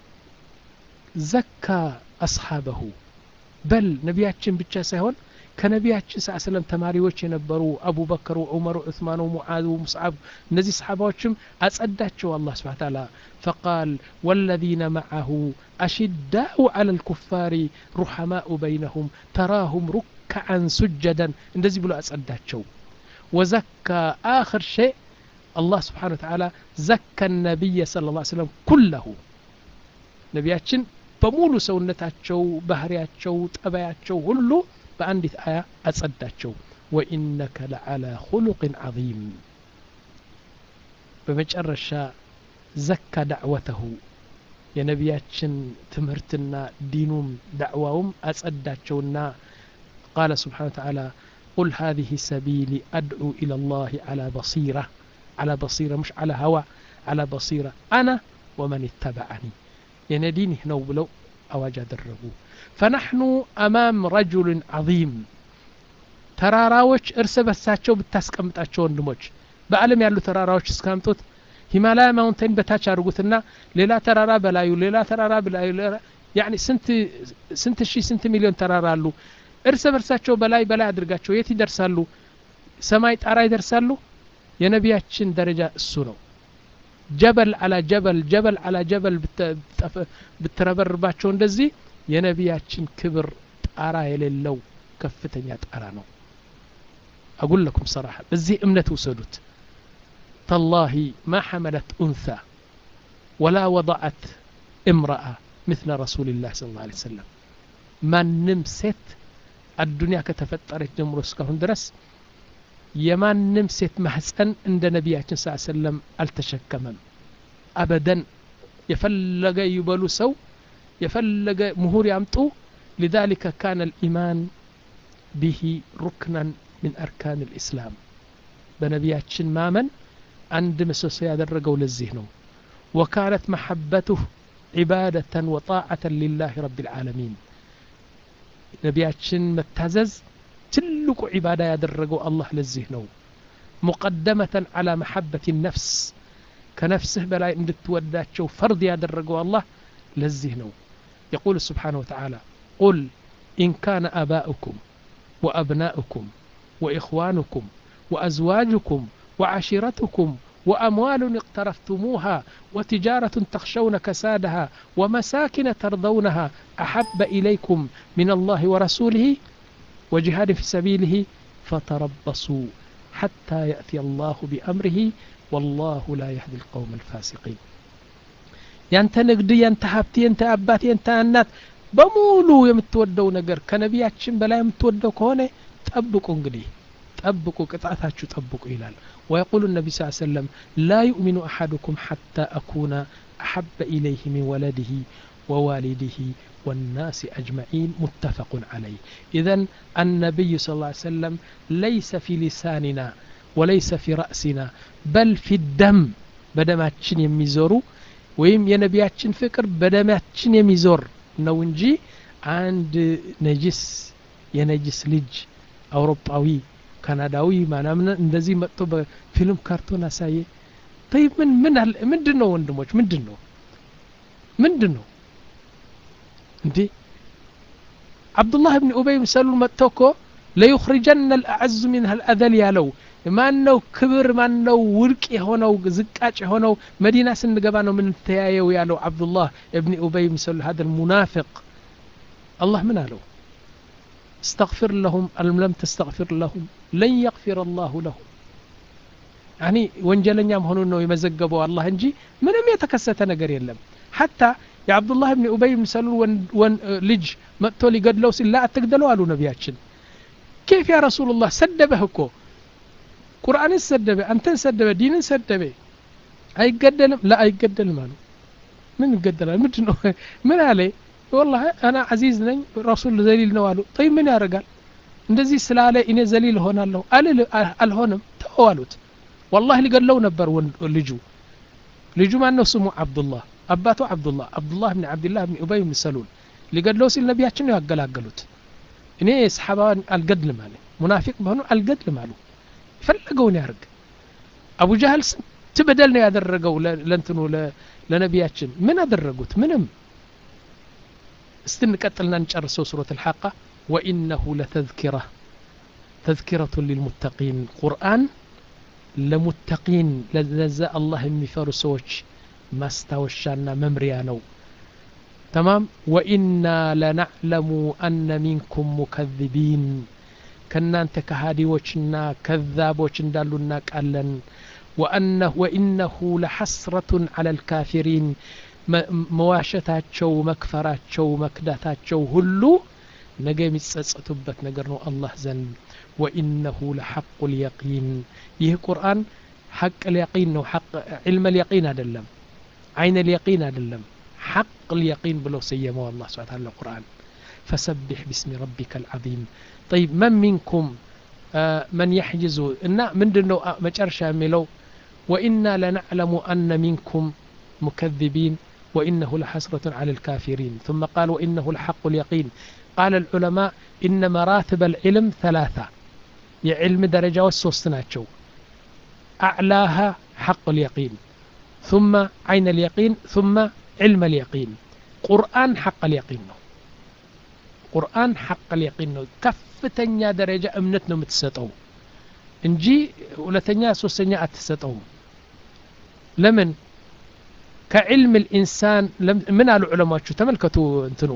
A: ዘካ አስሓበሁ በል ነቢያችን ብቻ ሳይሆን ከነቢያችን ስ ስለም ተማሪዎች የነበሩ አቡበከር ዑመር ዑስማን ሙዓዝ ሙስዓብ እነዚህ ሰሓባዎችም አጸዳቸው አላህ ስብሓ ታላ ፈቃል ወለዚነ መዓሁ አሽዳኡ ዓላ ልኩፋሪ ሩሐማኡ በይነሁም ተራሁም ሩክዓን ሱጀደን እንደዚህ ብሎ አጸዳቸው ወዘካ አኽር ሸይء አላህ ስብሓን ወተዓላ ዘካ ነቢየ ስለ ላ ስለም ኩለሁ ነቢያችን በሙሉ ሰውነታቸው ባህሪያቸው ጠባያቸው ሁሉ በአንዲት አያ አጸዳቸው ወኢነከ ለዓላ ሁሉቅን ዓظም በመጨረሻ ዘካ ዳዕወተሁ የነቢያችን ትምህርትና ዲኑም ዳዕዋውም አጸዳቸውና ቃለ ስብሓን ተዓላ ቁል ሃذه ሰቢሊ አድዑ ኢላ ላህ ዓላ በሲራ ዓላ በሲራ مش ዓላ ሀዋ ዓላ በሲራ አና ወመን ይተበዐኒ የኔ ዲን ይህ ነው ብለው አዋጅ አደረጉ ፈናሕኑ አማም ረጁልን ዓظም ተራራዎች እርስ በርሳቸው ብታስቀምጣቸው ወንድሞች በአለም ያሉ ተራራዎች እስካምጡት ሂማላያ ማውንቴን በታች አድርጉትና ሌላ ተራራ በላዩ ሌላ ተራራ በላዩ ያኒ ስንት ስንት ሺህ ስንት ሚሊዮን ተራራ አሉ እርስ በርሳቸው በላይ በላይ አድርጋቸው የት ይደርሳሉ ሰማይ ጣራ ይደርሳሉ የነቢያችን ደረጃ እሱ ነው ጀበል አላ ጀበል ጀበል አላ ጀበል ብትረበርባቸው እንደዚህ የነቢያችን ክብር ጣራ የሌለው ከፍተኛ ጣራ ነው አጉል ለኩም ሰራሐ በዚህ እምነት ውሰዱት ተላሂ ማ ሐመለት ኡንሳ ወላ ወضዐት እምረአ مثل رسول الله صلى الله عليه وسلم ማንም ሴት አዱንያ ከተፈጠረች ጀምሮ እስካሁን ድረስ የማንም ሴት ማህፀን እንደ ነቢያችን ስ ሰለም አልተሸከመም አበደን የፈለገ ይበሉ ሰው የፈለገ ምሁር ያምጡ لذلك كان الإيمان به ركنا من أركان الإسلام بنبياتشن مامن عند مسوس يادرقوا للزهن وكانت محبته عبادة وطاعة لله رب العالمين نبياتشن متزز ትልቁ ዒባዳ ያደረገው አላህ ለዚህ ነው ሙቀደመተን ዓላ መሐበት ነፍስ ከነፍስህ በላይ እንድትወዳቸው ፈርድ ያደረገው አላህ ለዚህ ነው የቁል ስብሓን ወተዓላ ቁል ኢን ካነ አባኡኩም ወአብናኡኩም ወኢኽዋኑኩም ወአዝዋጅኩም وعشيرتكم وأموال اقترفتموها وتجارة تخشون كسادها ومساكن ترضونها أحب إليكم من الله ورسوله وجهاد في سبيله فتربصوا حتى يأتي الله بأمره والله لا يهدي القوم الفاسقين ያንተ ንግድ ያንተ ሀብት ያንተ አባት ያንተ እናት በሙሉ የምትወደው ነገር ከነቢያችን በላይ የምትወደው ከሆነ ጠብቁ እንግዲህ ጠብቁ ቅጣታችሁ ጠብቁ ይላል ويقول النبي صلى الله عليه وسلم لا يؤمن أحدكم حتى أكون أحب إليه من ولده ووالده والناس أجمعين متفق عليه إذا النبي صلى الله عليه وسلم ليس في لساننا وليس في رأسنا بل في الدم بدماتشن يميزورو ወይም የነቢያችን ፍቅር በደማችን የሚዞር ነው እንጂ አንድ ነጅስ የነጅስ ልጅ አውሮፓዊ ካናዳዊ ማናምን እንደዚህ መጥቶ በፊልም ካርቶን አሳየ ይ ምን ምን አለ ምንድን ነው ወንድሞች ምንድን ነው ምንድን ነው እንዴ አብዱላህ ብን ኡበይ ምሰሉ መጥቶ እኮ ለዩኽሪጀነ ልአዕዙ ሚንሃ ልአዘል ያለው ማን ነው ክብር ማን ነው ውድቅ የሆነው ዝቃጭ የሆነው መዲና ስንገባ ነው ምንተያየው ያለው አብዱላህ እብኒ ኡበይ ምሰሉ ሀደ ልሙናፊቅ አላህ ምን አለው استغفر لهم أم لم تستغفر لهم لن يغفر الله لهم يعني ወንጀለኛ መሆኑን ነው የመዘገበው አላህ እንጂ ምንም የተከሰተ ነገር የለም ሐታ የአብዱላህ ብን ኡበይ ምሰሉ ልጅ መጥቶ ሊገድለው ሲል ላ አትግደለው አሉ ነቢያችን ኬፍ ያ ረሱሉላህ ሰደበህ እኮ ቁርአንን ሰደበ አንተን ሰደበ ዲንን ሰደበ አይገደልም ላ አይገደልም አሉ ምን ይገደላል ምንድን ነው ምን አለ ወላሂ አና አዚዝ ነኝ ረሱል ዘሊል ነው አሉ ጠይ ምን ያደርጋል እንደዚህ ስላለ እኔ ዘሊል እሆናለሁ አልሆንም ተው አሉት ወላሂ ሊገድለው ነበር ልጁ ልጁ ማን ነው ስሙ አብዱላህ አባቱ አብዱላህ አብዱላህ ብን አብድላህ ብን ኡበይ ብን ሰሉል ሊገድለው ሲል ነቢያችን ነው ያገላገሉት እኔ ሰሓባን አልገድልም አለ ሙናፊቅ መሆኑ አልገድልም አሉ የፈለገውን ያርግ አቡ ጃህል ስንት በደል ነው ያደረገው ለእንትኑ ለነቢያችን ምን አደረጉት ምንም እስቲ እንቀጥልና እንጨርሰው ሱረት አልሐቃ ወኢነሁ ለተዝኪራ ተዝኪረቱ ሊልሙተቂን ቁርአን ለሙተቂን ለዛ አላህ የሚፈሩ ሰዎች ማስታወሻና መምሪያ ነው ተማም ወኢና ለናዕለሙ አነ ሚንኩም ሙከذቢን ከእናንተ ከሃዲዎችና ከዛቦች እንዳሉ እናቃለን ወኢነሁ ለሐስረቱን አላ ልካፊሪን መዋሸታቸው መክፈራቸው መክዳታቸው ሁሉ ነገ የሚጸጸቱበት ነገር ነው አላህ ዘንድ ወኢነሁ ለሐቁ ልየቂን ይህ ቁርአን ሐቅ ልየቂን ነው ዕልመ ልየቂን አይደለም አይነ ልየቂን አይደለም ሐቅ ልየቂን ብለው ሰየመው አላህ ስብሓ ታላ ቁርአን فسبح باسم ربك العظيم طيب من منكم آه من يحجز إن من دنو مجرشا ميلو وإنا لنعلم أن منكم مكذبين وإنه لحسرة على الكافرين ثم قال وإنه الحق اليقين قال العلماء إن مراتب العلم ثلاثة يعلم درجة والسوستناتشو أعلاها حق اليقين ثم عين اليقين ثم علم اليقين قرآن حق اليقين ነው ቁርአን ሐቅ ልየቂን ነው ከፍተኛ ደረጃ እምነት ነው የምትሰጠው እንጂ ሁለተኛ ሶስተኛ አትሰጠውም ለምን ከዕልም ልኢንሳን ምን አሉ ዑለማዎቹ ተመልከቱ እንትኑ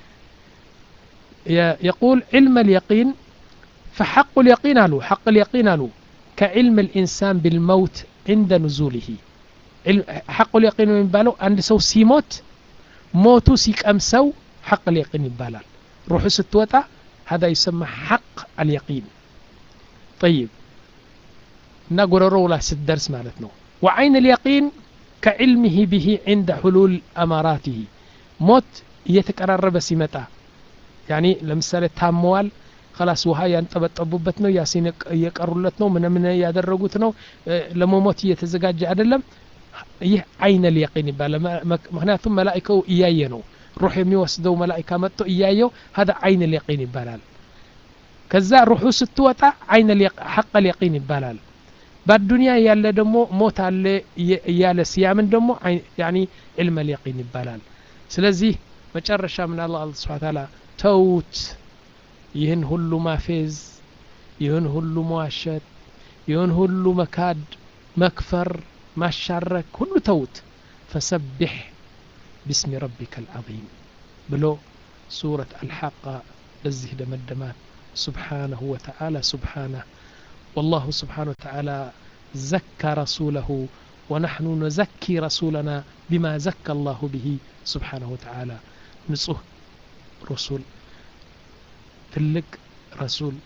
A: يقول علم اليقين فحق اليقين አሉ حق اليقين አሉ كعلم الإنسان بالموت عند نزوله حق اليقين የሚባለው አንድ ሰው ሲሞት ሞቱ ሲቀምሰው حق اليقين ይባላል روح ستوتا هذا يسمى حق اليقين طيب نقرروا لا ستدرس مالتنا وعين اليقين كعلمه به عند حلول أماراته موت يتقررب سمتا يعني لمثال تاموال خلاص ውሃ ያንጠበጠቡበት ነው ያሲን እየቀሩለት ነው ምን ምን ያደረጉት ነው ለመሞት እየተዘጋጀ አይደለም ይህ አይነ ልየቂን ይባላል ምክንያቱም መላይከው እያየ ነው ሩሕ የሚወስደው መላኢካ መጥቶ እያየው ሀደ አይን ልየቂን ይባላል ከዛ ሩሑ ስትወጣ አይን ሐቀ ልየቂን ይባላል በአዱንያ ያለ ደግሞ ሞት አለ እያለ ሲያምን ደግሞ ያኒ ዕልመ ልየቂን ይባላል ስለዚህ መጨረሻ ምን አላ አላ ስብን ታላ ተውት ይህን ሁሉ ማፌዝ ይህን ሁሉ መዋሸት ይህን ሁሉ መካድ መክፈር ማሻረክ ሁሉ ተውት ፈሰቢሕ باسم ربك العظيم بلو سورة الحاقة بزه دمدمات سبحانه وتعالى سبحانه والله سبحانه وتعالى زكى رسوله ونحن نزكي رسولنا بما زكى الله به سبحانه وتعالى نصه رسول تلق رسول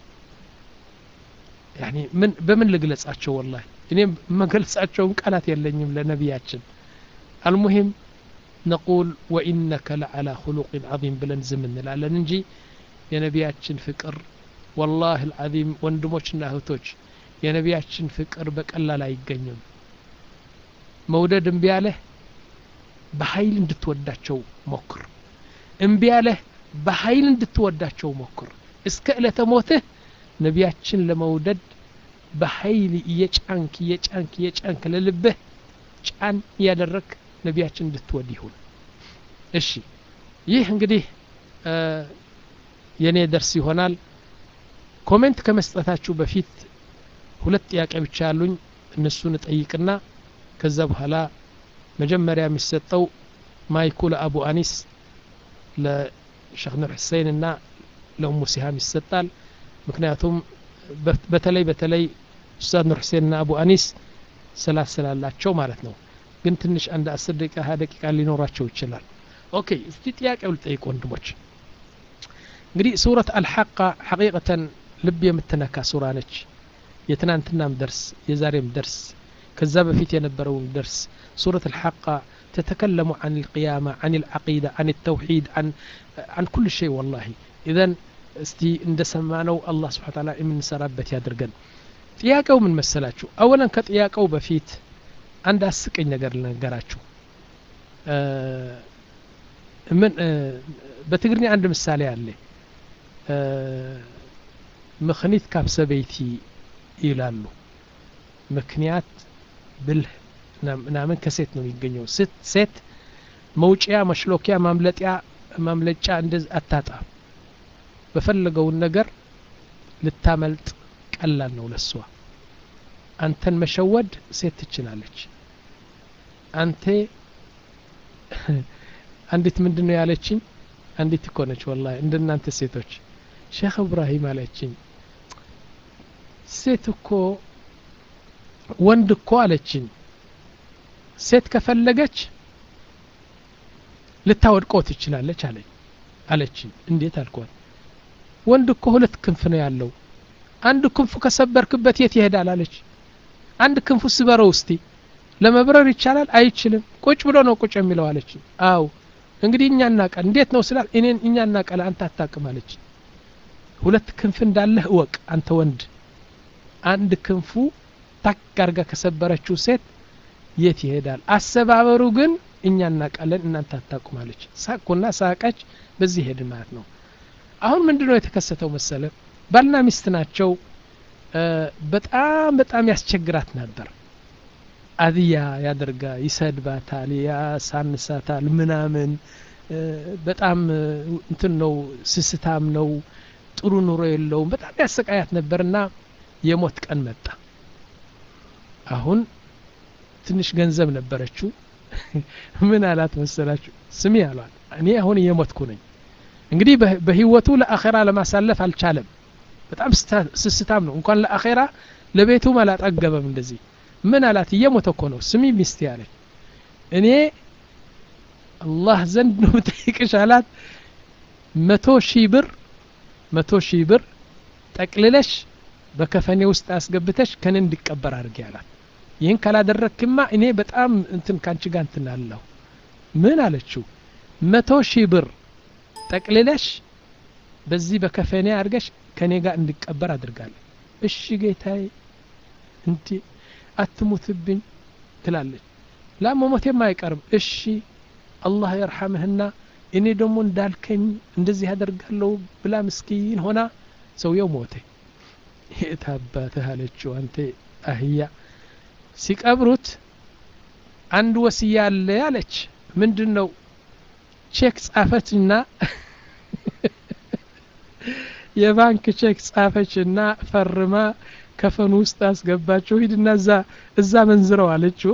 A: يعني من بمن لقلጻቸው والله እኔም መገልጻቸውን ቃላት የለኝም ለነቢያችን المهم نقول وإنك لعلى خلق عظيم ብለን ዝም እንላለን እንጂ የነቢያችን ፍቅር ወላሂ አልዓዚም ወንድሞችና እህቶች የነቢያችን ፍቅር በቀላል አይገኝም መውደድ እምቢ ያለህ በኃይል እንድትወዳቸው ሞክር እምቢ ያለህ በኃይል እንድትወዳቸው ሞክር እስከ ዕለተ ሞትህ ነቢያችን ለመውደድ በኃይል እየጫንክ እየጫንክ እየጫንክ ለልብህ ጫን እያደረግ ነቢያችን እንድትወድ ይሁን እሺ ይህ እንግዲህ የእኔ ደርስ ይሆናል ኮሜንት ከመስጠታችሁ በፊት ሁለት ጥያቄ ብቻ ያሉኝ እነሱን እጠይቅና ከዛ በኋላ መጀመሪያ የሚሰጠው ማይኩ ለአቡ አኒስ ለሸክ ኑር ሁሴን እና ለኡሙ ሲሃም ይሰጣል ምክንያቱም በተለይ በተለይ ኡስታዝ ኑር ሁሴን እና አቡ አኒስ ሰላት ስላላቸው ማለት ነው ግን ትንሽ አንድ አስር ደቂቃ ሀያ ደቂቃ ሊኖራቸው ይችላል ኦኬ እስቲ ጥያቄው ልጠይቅ ወንድሞች እንግዲህ ሱረት አልሐቃ ሐቂቀተን ልብ የምትነካ ሱራ ነች የትናንትናም ደርስ የዛሬም ደርስ ከዛ በፊት የነበረውን ደርስ ሱረት አልሐቃ تتكلم عن القيامة عن العقيدة عن التوحيد عن عن كل شيء والله إذا እስቲ እንደሰማነው አላህ ስብሓ ታላ የምንሰራበት ያድርገን ጥያቄው ምን መሰላችሁ አወለን ከጥያቄው በፊት አንድ አስቀኝ ነገር ልነገራችሁ ምን በትግርኛ አንድ ምሳሌ አለ ምክኒት ካብ ሰበይቲ ይላሉ ምክንያት ብልህ ምናምን ከሴት ነው የሚገኘው ሴት መውጫያ መሽሎኪያ ማምለጢያ ማምለጫ እንደዚህ አታጣም በፈለገውን ነገር ልታመልጥ ቀላል ነው ለሷ አንተን መሸወድ ሴት ትችላለች አንቴ አንዲት ምንድን ነው ያለችኝ አንዲት እኮ ነች ወላ እንደናንተ ሴቶች ሼክ እብራሂም አለችኝ ሴት እኮ ወንድ እኮ አለችኝ ሴት ከፈለገች ልታወድቀው ትችላለች አለኝ አለችኝ እንዴት አልኳት ወንድ እኮ ሁለት ክንፍ ነው ያለው አንድ ክንፉ ከሰበርክበት የት ይሄዳል አለች አንድ ክንፉ ስበረው እስቲ ለመብረር ይቻላል አይችልም ቁጭ ብሎ ነው ቁጭ የሚለው አለች አው እንግዲህ እኛ እናቀል እንዴት ነው ስላል እኔን እኛ እናቀል አንተ አታቅም አለች ሁለት ክንፍ እንዳለህ እወቅ አንተ ወንድ አንድ ክንፉ ታክ አርጋ ከሰበረችው ሴት የት ይሄዳል አሰባበሩ ግን እኛ እናቃለን እናንተ አታቁም አለች ሳቁና ሳቀች በዚህ ሄድ ማለት ነው አሁን ምንድነው የተከሰተው መሰለ ባልና ሚስት ናቸው በጣም በጣም ያስቸግራት ነበር አድያ ያደርጋ ይሰድባታል ያሳንሳታል ምናምን በጣም እንትን ነው ስስታም ነው ጥሩ ኑሮ የለውም በጣም ያሰቃያት ነበርና የሞት ቀን መጣ አሁን ትንሽ ገንዘብ ነበረችው ምን አላት መሰላችሁ ስሚ አሏል እኔ አሁን እየሞትኩ ነኝ እንግዲህ በህይወቱ ለአኼራ ለማሳለፍ አልቻለም በጣም ስስታም ነው እንኳን ለአኼራ ለቤቱም አላጠገበም እንደዚህ ምን አላት እየሞተ እኮ ነው ስሚ ሚስቴ አለች እኔ አላህ ዘንድ ነው ጠይቅሽ አላት መቶ ሺህ ብር መቶ ሺህ ብር ጠቅልለሽ በከፈኔ ውስጥ አስገብተሽ ከኔ እንዲቀበር አድርጌ አላት ይህን ካላደረክማ እኔ በጣም እንትን ካንቺ ጋር እንትን አለሁ ምን አለችው መቶ ሺህ ብር ጠቅልለሽ በዚህ በከፈኔ አድርገሽ ከኔ ጋር እንዲቀበር አድርጋለሁ እሺ ጌታዬ እንዲ አትሙትብኝ ትላለች ላ መሞቴም አይቀርም እሺ አላህ የርሐምህና እኔ ደግሞ እንዳልከኝ እንደዚህ ያደርጋለሁ ብላ ምስኪን ሆና ሰውየው ሞተ የት አባትህ አለችው አንተ አህያ ሲቀብሩት አንድ ወስያ አለ አለች ምንድን ነው ቼክ ጻፈችና የባንክ ቼክ ጻፈችና ፈርማ ከፈኑ ውስጥ አስገባችው ሂድና እዛ እዛ መንዝረው አለችው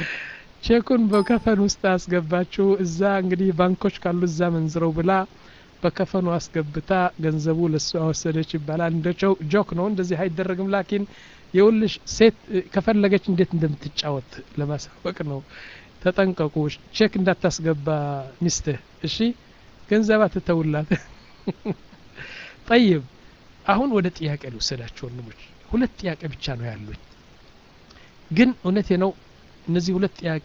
A: ቼኩን በከፈን ውስጥ አስገባችው እዛ እንግዲህ ባንኮች ካሉ እዛ መንዝረው ብላ በከፈኑ አስገብታ ገንዘቡ ለሱ ወሰደች ይባላል እንደ ጆክ ነው እንደዚህ አይደረግም ላኪን የውልሽ ሴት ከፈለገች እንዴት እንደምትጫወት ለማሳወቅ ነው ተጠንቀቁ ቼክ እንዳታስገባ ሚስትህ እሺ ገንዘብ አትተውላት ጠይብ አሁን ወደ ጥያቄ ልውሰዳችሁ ወንድሞች ሁለት ጥያቄ ብቻ ነው ያሉኝ ግን እውነቴ ነው እነዚህ ሁለት ጥያቄ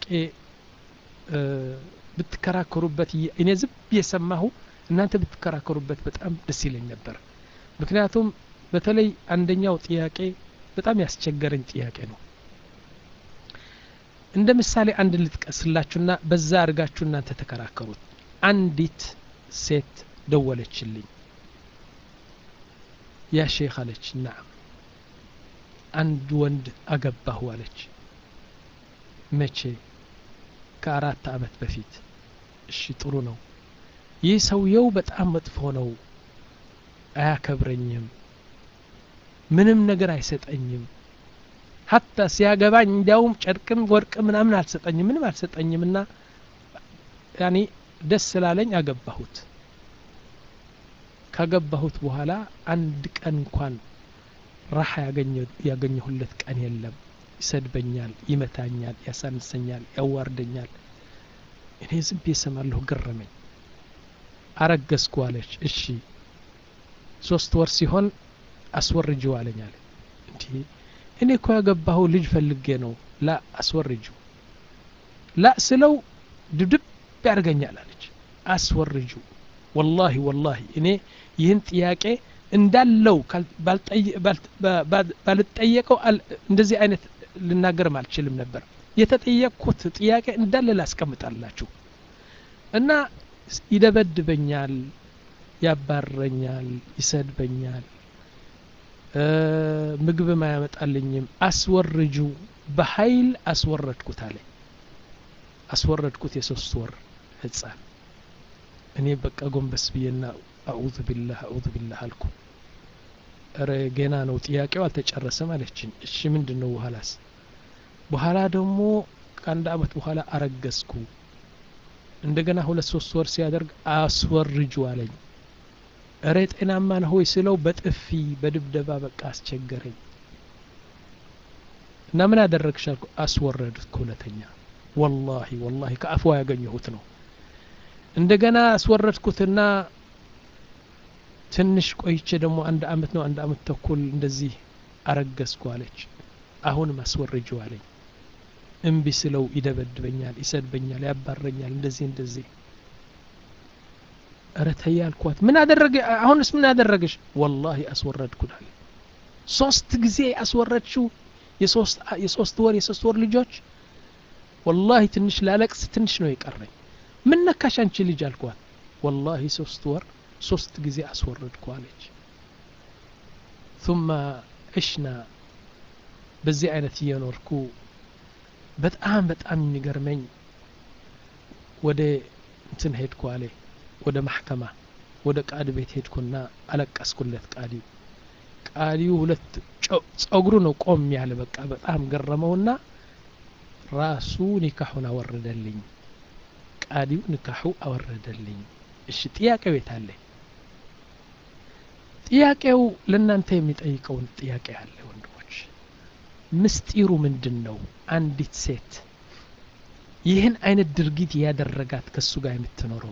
A: ብትከራከሩበት እኔ ዝም የሰማሁ እናንተ ብትከራከሩበት በጣም ደስ ይለኝ ነበር ምክንያቱም በተለይ አንደኛው ጥያቄ በጣም ያስቸገረኝ ጥያቄ ነው እንደ ምሳሌ አንድ ልጥቀስላችሁና በዛ አድርጋችሁ እናንተ ተከራከሩት አንዲት ሴት ደወለችልኝ ያ ሼክ አለች ናም አንድ ወንድ አገባሁ አለች መቼ ከአራት አመት በፊት እሺ ጥሩ ነው ይህ ሰውየው በጣም መጥፎ ነው አያከብረኝም ምንም ነገር አይሰጠኝም ሀታ ሲያገባኝ እንዲያውም ጨርቅም ወርቅ ምናምን አልሰጠኝም ምንም አልሰጠኝም እና ያኔ ደስ ስላለኝ አገባሁት ካገባሁት በኋላ አንድ ቀን እንኳን ራሓ ያገኘሁለት ቀን የለም ይሰድበኛል ይመታኛል ያሳንሰኛል ያዋርደኛል እኔ ዝም ብዬ እሰማለሁ ገረመኝ አረገዝኩ አለች እሺ ሶስት ወር ሲሆን አስወርጅው አለኝ አለ እንዲህ እኔ እኮ ያገባሁ ልጅ ፈልጌ ነው ላ አስወርጅው ላ ስለው ድብድብ ያደርገኛል አለች አስወርጁ ወላሂ ወላሂ እኔ ይህን ጥያቄ እንዳለው ባልጠየቀው እንደዚህ አይነት ልናገርም አልችልም ነበር የተጠየቅኩት ጥያቄ እንዳለ ላስቀምጣላችሁ እና ይደበድበኛል ያባረኛል ይሰድበኛል ምግብም አያመጣልኝም አስወርጁ በኃይል አስወረድኩት አለኝ አስወረድኩት የሶስት ወር ህፃን እኔ በቃ ጎንበስ ብዬና አዑዙ ቢላህ አዑዙ ቢላህ አልኩ ረ ገና ነው ጥያቄው አልተጨረሰም አለችኝ እሺ ምንድን ነው በኋላስ በኋላ ደግሞ ከአንድ አመት በኋላ አረገዝኩ እንደገና ሁለት ሶስት ወር ሲያደርግ አስወርጁ አለኝ እረ ጤናማ ነህ ሆይ ስለው በጥፊ በድብደባ በቃ አስቸገረኝ እና ምን አደረግሽ አልኩ አስወረድኩ ሁለተኛ ወላሂ ወላሂ ከአፏ ያገኘሁት ነው እንደገና አስወረድኩትና ትንሽ ቆይቼ ደግሞ አንድ አመት ነው አንድ አመት ተኩል እንደዚህ አረገዝኩ አለች አሁንም አስወርጅው አለኝ እምቢ ስለው ይደበድበኛል ይሰድበኛል ያባረኛል እንደዚህ እንደዚህ እረ ተይ አልኳት ምን አደረገ አሁንስ ምን አደረገሽ ወላሂ አስወረድኩት አለ ሶስት ጊዜ አስወረድሽው የሶስት ወር የሶስት ወር ልጆች ወላሂ ትንሽ ላለቅስ ትንሽ ነው የቀረኝ ምን ነካሽ አንቺ ልጅ አልኳት ወላሂ ሶስት ወር ሶስት ጊዜ አስወረድኩ አለች ثم عشنا በዚህ አይነት እየኖርኩ በጣም በጣም የሚገርመኝ ወደ እንትን ሄድኩ አለ ወደ ማሕከማ ወደ ቃድ ቤት ሄድኩና አለቀስኩለት ቃዲው ቃዲው ሁለት ጸጉሩ ነው ቆም ያለ በቃ በጣም ገረመውና ራሱ ኒካሑን አወረደልኝ ቃዲው ንካሑ አወረደልኝ እሺ ጥያቄው የት አለ ጥያቄው ለእናንተ የሚጠይቀውን ጥያቄ አለ ወንድሞች ምስጢሩ ምንድን ነው አንዲት ሴት ይህን አይነት ድርጊት ያደረጋት ከሱ ጋር የምትኖረው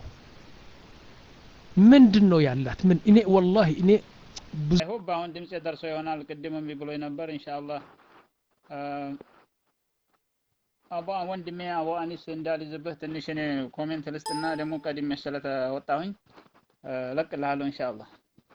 A: ምንድን ነው ያላት ምን እኔ ወላሂ እኔ
C: ሁብ አሁን ድምፅ ደርሶ ይሆናል ቅድም እምቢ ብሎኝ ነበር ኢንሻአላህ አቦ ወንድሜ አቦ አኒስ እንዳልይዝብህ ትንሽ እኔ ኮሜንት ልስጥና ደግሞ ቀድሜ ስለተወጣሁኝ እለቅልሃለሁ ኢንሻአላህ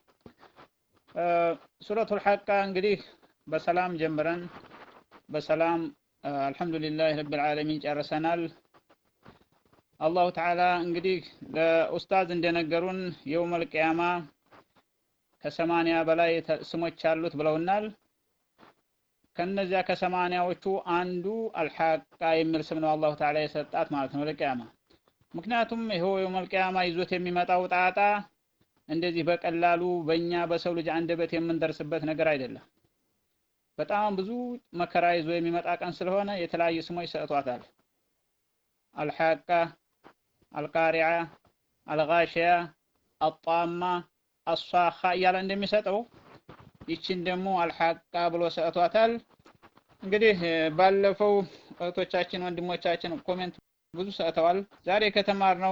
C: ሱረቱል ሐቃ እንግዲህ በሰላም ጀምረን በሰላም አልሐምዱሊላህ ረብል ዓለሚን ጨርሰናል አላሁ ተዓላ እንግዲህ ለኡስታዝ እንደነገሩን የውመል ቅያማ ከሰማንያ በላይ ስሞች አሉት ብለውናል ከነዚያ ከሰማንያዎቹ አንዱ አልሐቃ የሚል ስም ነው አላሁ ተዓላ የሰጣት ማለት ነው ለቅያማ ምክንያቱም ይኸው የውመል ቅያማ ይዞት የሚመጣው ጣጣ እንደዚህ በቀላሉ በእኛ በሰው ልጅ አንደበት የምንደርስበት ነገር አይደለም በጣም ብዙ መከራ ይዞ የሚመጣ ቀን ስለሆነ የተለያዩ ስሞች ሰጥቷታል አልሐቃ አልቃሪዓ አልጋሽያ አጣማ አሷኻ እያለ እንደሚሰጠው ይችን ደግሞ አልሐቃ ብሎ ሰጥቷታል። እንግዲህ ባለፈው እህቶቻችን ወንድሞቻችን ኮሜንት ብዙ ሰጥተዋል። ዛሬ ከተማርነው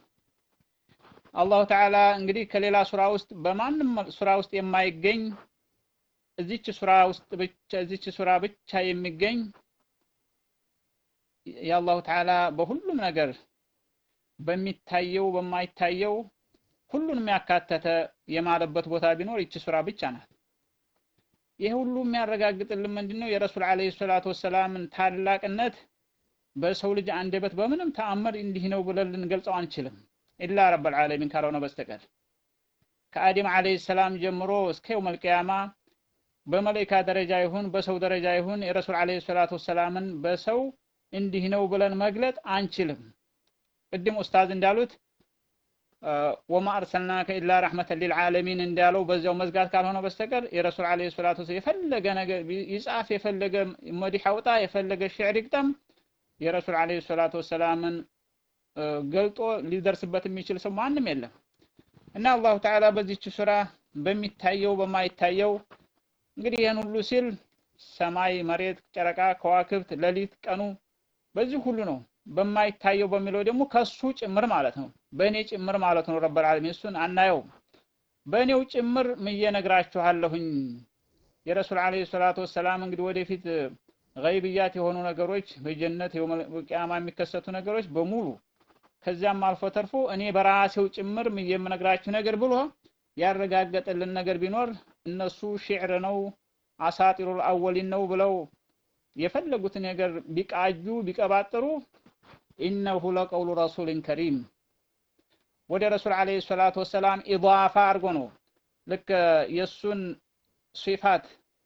C: አላሁ ተዓላ እንግዲህ ከሌላ ሱራ ውስጥ በማንም ሱራ ውስጥ የማይገኝ እዚች ሱራ ውስጥ ብቻ እዚች ሱራ ብቻ የሚገኝ የአላሁ ተዓላ በሁሉም ነገር በሚታየው በማይታየው ሁሉንም ያካተተ የማለበት ቦታ ቢኖር ይቺ ሱራ ብቻ ናት። ይህ ሁሉ የሚያረጋግጥልን ምንድነው? የረሱል ዓለይሂ ሰላቱ ወሰላምን ታላቅነት በሰው ልጅ አንደበት በምንም ተአምር እንዲህ ነው ብለን ልንገልጸው አንችልም፣ ኢላ ረብል ዓለሚን ካልሆነ በስተቀር ከአደም ዓለይሂ ሰላም ጀምሮ እስከ የውመል ቂያማ በመላኢካ ደረጃ ይሁን በሰው ደረጃ ይሁን የረሱል ዓለይሂ ሰላቱ ወሰላምን በሰው እንዲህ ነው ብለን መግለጥ አንችልም። ቅድም ኡስታዝ እንዳሉት ወማ አርሰልናከ ኢላ ረሕመተን ሊልዓለሚን እንዳለው በዚያው መዝጋት ካልሆነ በስተቀር የረሱል ዓለይሂ ሰላቱ ወሰላም የፈለገ ነገር ይጻፍ፣ የፈለገ መዲሕ አውጣ፣ የፈለገ ሽዕር ይግጠም የረሱል ዓለይሂ ሰላቱ ወሰላምን ገልጦ ሊደርስበት የሚችል ሰው ማንም የለም እና አላሁ ተዓላ በዚች ሱራ በሚታየው በማይታየው እንግዲህ ይህን ሁሉ ሲል ሰማይ፣ መሬት፣ ጨረቃ፣ ከዋክብት፣ ሌሊት፣ ቀኑ በዚህ ሁሉ ነው። በማይታየው በሚለው ደግሞ ከሱ ጭምር ማለት ነው። በእኔ ጭምር ማለት ነው። ረበል ዓለሚን እሱን አናየውም። በእኔው ጭምር ምዬ ነግራችኋለሁኝ። የረሱል ዓለይሂ ሰላቱ ወሰላም እንግዲህ ወደፊት ገይብያት የሆኑ ነገሮች በጀነት ቂያማ የሚከሰቱ ነገሮች በሙሉ ከዚያም አልፎ ተርፎ እኔ በራሴው ጭምር ምዬ የምነግራችሁ ነገር ብሎ ያረጋገጠልን ነገር ቢኖር እነሱ ሽዕር ነው አሳጢሩል አወሊን ነው ብለው የፈለጉትን ነገር ቢቃጁ ቢቀባጥሩ ኢነሁ ለቀውሉ ረሱልን ከሪም ወደ ረሱል ዓለይሂ ሰላቱ ወሰላም ኢዳፋ አድርጎ ነው ልክ የእሱን ሲፋት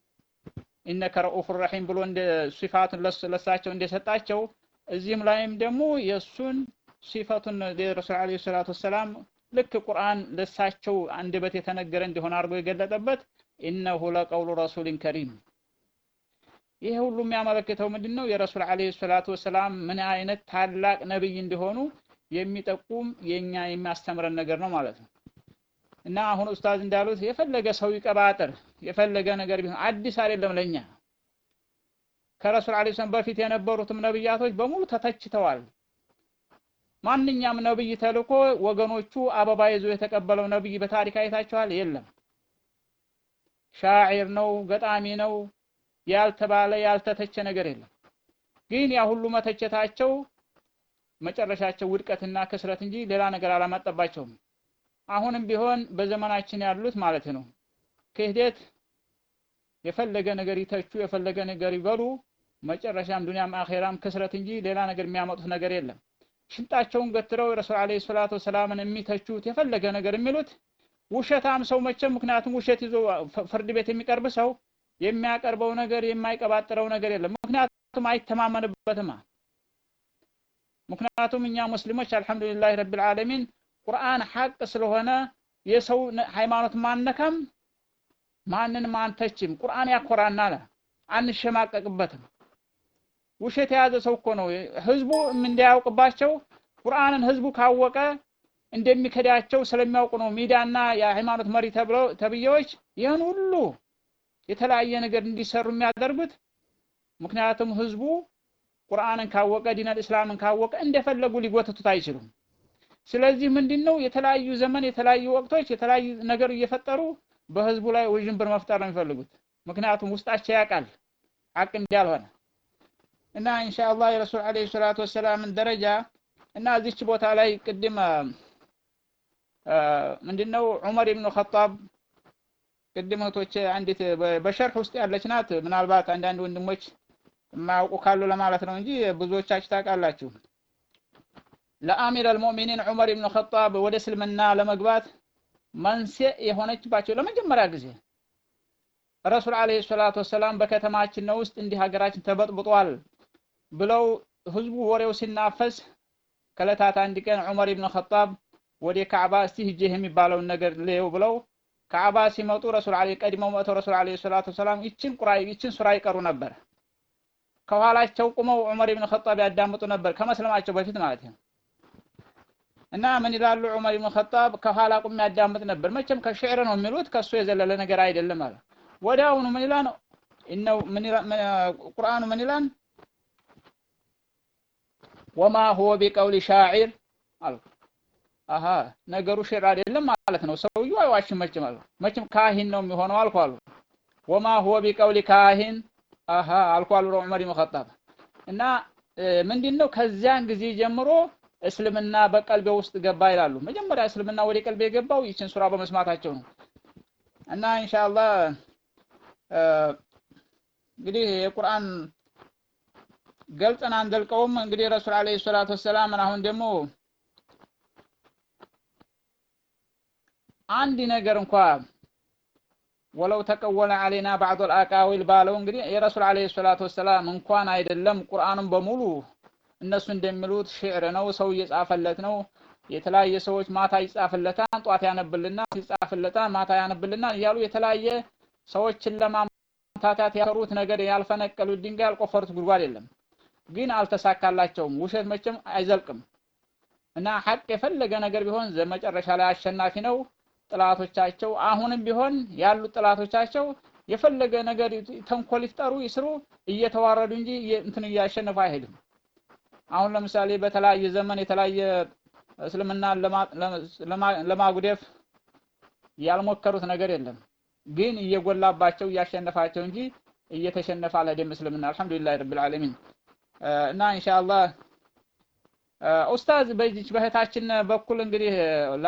C: ኢነከ ረኡፍ ረሒም ብሎ እንደ ሲፋቱን ለሳቸው እንደሰጣቸው እዚህም ላይም ደግሞ የእሱን ሲፈቱን የረሱል ዓለይሂ ሰላቱ ወሰላም ልክ ቁርአን ለሳቸው አንደበት የተነገረ እንደሆነ አድርጎ የገለጠበት ኢነሁ ለቀውሉ ረሱልን ከሪም ይሄ ሁሉ የሚያመለክተው ምንድን ነው? የረሱል ዓለይሂ ሰላቱ ወሰላም ምን አይነት ታላቅ ነብይ እንደሆኑ የሚጠቁም የኛ የሚያስተምረን ነገር ነው ማለት ነው። እና አሁን ኡስታዝ እንዳሉት የፈለገ ሰው ይቀባጥር የፈለገ ነገር ቢሆን አዲስ አይደለም ለኛ። ከረሱል ዓለይሂ ሰላም በፊት የነበሩትም ነብያቶች በሙሉ ተተችተዋል። ማንኛውም ነብይ ተልኮ ወገኖቹ አበባ ይዞ የተቀበለው ነብይ በታሪክ አይታችኋል? የለም። ሻዒር ነው፣ ገጣሚ ነው ያልተባለ ያልተተቸ ነገር የለም። ግን ያ ሁሉ መተቸታቸው መጨረሻቸው ውድቀትና ክስረት እንጂ ሌላ ነገር አላመጣባቸውም። አሁንም ቢሆን በዘመናችን ያሉት ማለት ነው ክህደት የፈለገ ነገር ይተቹ፣ የፈለገ ነገር ይበሉ፣ መጨረሻም ዱንያም አኼራም ክስረት እንጂ ሌላ ነገር የሚያመጡት ነገር የለም። ሽንጣቸውን ገትረው የረሱል ዓለይሂ ሰላቱ ወሰላምን የሚተቹት የፈለገ ነገር የሚሉት ውሸታም ሰው መቼም ምክንያቱም ውሸት ይዞ ፍርድ ቤት የሚቀርብ ሰው የሚያቀርበው ነገር የማይቀባጥረው ነገር የለም። ምክንያቱም አይተማመንበትማ። ምክንያቱም እኛ ሙስሊሞች አልሐምዱሊላህ ረብል ዓለሚን ቁርአን ሐቅ ስለሆነ የሰው ሃይማኖት ማነካም ማንንም አንተችም። ቁርአን ያኮራናል፣ አንሸማቀቅበትም። ውሸት የያዘ ሰው እኮ ነው ህዝቡ እንዳያውቅባቸው ቁርአንን ህዝቡ ካወቀ እንደሚከዳቸው ስለሚያውቁ ነው ሚዲያና የሃይማኖት መሪ ተብለው ተብዬዎች ይህን ሁሉ የተለያየ ነገር እንዲሰሩ የሚያደርጉት ምክንያቱም ህዝቡ ቁርአንን ካወቀ ዲነል እስላምን ካወቀ እንደፈለጉ ሊጎትቱት አይችሉም። ስለዚህ ምንድነው የተለያዩ ዘመን የተለያዩ ወቅቶች የተለያዩ ነገር እየፈጠሩ በህዝቡ ላይ ውዥንብር መፍጠር ነው የሚፈልጉት። ምክንያቱም ውስጣቸው ያውቃል ሐቅ እንዳልሆነ እና ኢንሻአላህ የረሱል ዓለይሂ ሰላቱ ወሰላምን ደረጃ እና እዚች ቦታ ላይ ቅድም ምንድነው ዑመር ኢብኑ ኸጣብ ቅድም እህቶች አንዲት በሸርህ ውስጥ ያለች ናት። ምናልባት አንዳንድ ወንድሞች የማያውቁ ካሉ ለማለት ነው እንጂ ብዙዎቻችሁ ታውቃላችሁ። ለአሚር አልሙእሚኒን ዑመር ኢብኑ ኸጣብ ወደ እስልምና ለመግባት መንስኤ የሆነችባቸው ለመጀመሪያ ጊዜ ረሱል ዓለይሂ ሰላቱ ወሰላም በከተማችን ነው ውስጥ እንዲህ ሀገራችን ተበጥብጧል ብለው ህዝቡ ወሬው ሲናፈስ ከዕለታት አንድ ቀን ዑመር ኢብኑ ኸጣብ ወደ ካዕባ እስቲ ሂጄ የሚባለውን ነገር ልየው ብለው ካዕባ ሲመጡ ረሱል ዓለይሂ ቀድመው መጥተው ረሱል ዓለይሂ ሰላቱ ወሰላም ይችን ቁራ ይችን ሱራ ይቀሩ ነበር። ከኋላቸው ቁመው ዑመር ኢብኑ ኸጣብ ያዳምጡ ነበር ከመስለማቸው በፊት ማለት ነው። እና ምን ይላሉ ዑመር ኢብኑ ኸጣብ ከኋላ ቁም ያዳምጥ ነበር። መቼም ከሽዕር ነው የሚሉት ከሱ የዘለለ ነገር አይደለም አለ። ወዲያውኑ ምን ይላል ኢነው ምን ይላል ቁርአኑ ምን ይላል ወማ ሁወ ቢቀውሊ ሻዒር አሉ። አሀ ነገሩ ሽዕር አይደለም ማለት ነው። ሰውየው አይዋሽም መቼም አሉ። መቼም ካሂን ነው የሚሆነው አልኩ አሉ። ወማ ሁወ ቢቀውሊ ካሂን አሀ አልኩ አሉ ዑመር ኢብኑ ኸጣብ እና ምንድን ነው ከዚያን ጊዜ ጀምሮ እስልምና በቀልቤ ውስጥ ገባ ይላሉ። መጀመሪያ እስልምና ወደ ቀልቤ የገባው ይችን ሱራ በመስማታቸው ነው። እና ኢንሻአላህ እንግዲህ የቁርአን ገልጸን አንዘልቀውም። እንግዲህ ረሱል አለይሂ ሰላቱ ወሰላም አሁን ደግሞ አንድ ነገር እንኳ ወለው ተቀወለ አለይና ባዕዱል አቃዊል ባለው እንግዲህ የረሱል አለይሂ ሰላቱ ወሰላም እንኳን አይደለም ቁርአኑን በሙሉ እነሱ እንደሚሉት ሽዕር ነው፣ ሰው እየጻፈለት ነው። የተለያየ ሰዎች ማታ ይጻፍለታል፣ ጧት ያነብልናል፣ ይጻፍለታል፣ ማታ ያነብልናል እያሉ የተለያየ ሰዎችን ለማምታታት ያሰሩት ነገር ያልፈነቀሉት ድንጋይ ያልቆፈሩት ጉድጓድ የለም። ግን አልተሳካላቸውም። ውሸት መቼም አይዘልቅም እና ሐቅ የፈለገ ነገር ቢሆን መጨረሻ ላይ አሸናፊ ነው። ጥላቶቻቸው አሁንም ቢሆን ያሉት ጥላቶቻቸው የፈለገ ነገር ተንኮል ይፍጠሩ ይስሩ እየተዋረዱ እንጂ እንትን እያሸነፉ አይሄድም። አሁን ለምሳሌ በተለያየ ዘመን የተለያየ እስልምናን ለማጉደፍ ያልሞከሩት ነገር የለም። ግን እየጎላባቸው እያሸነፋቸው እንጂ እየተሸነፈ አልሄደም እስልምና። አልሐምዱሊላህ ረብል ዓለሚን እና ኢንሻአላህ ኡስታዝ በዚች በእህታችን በኩል እንግዲህ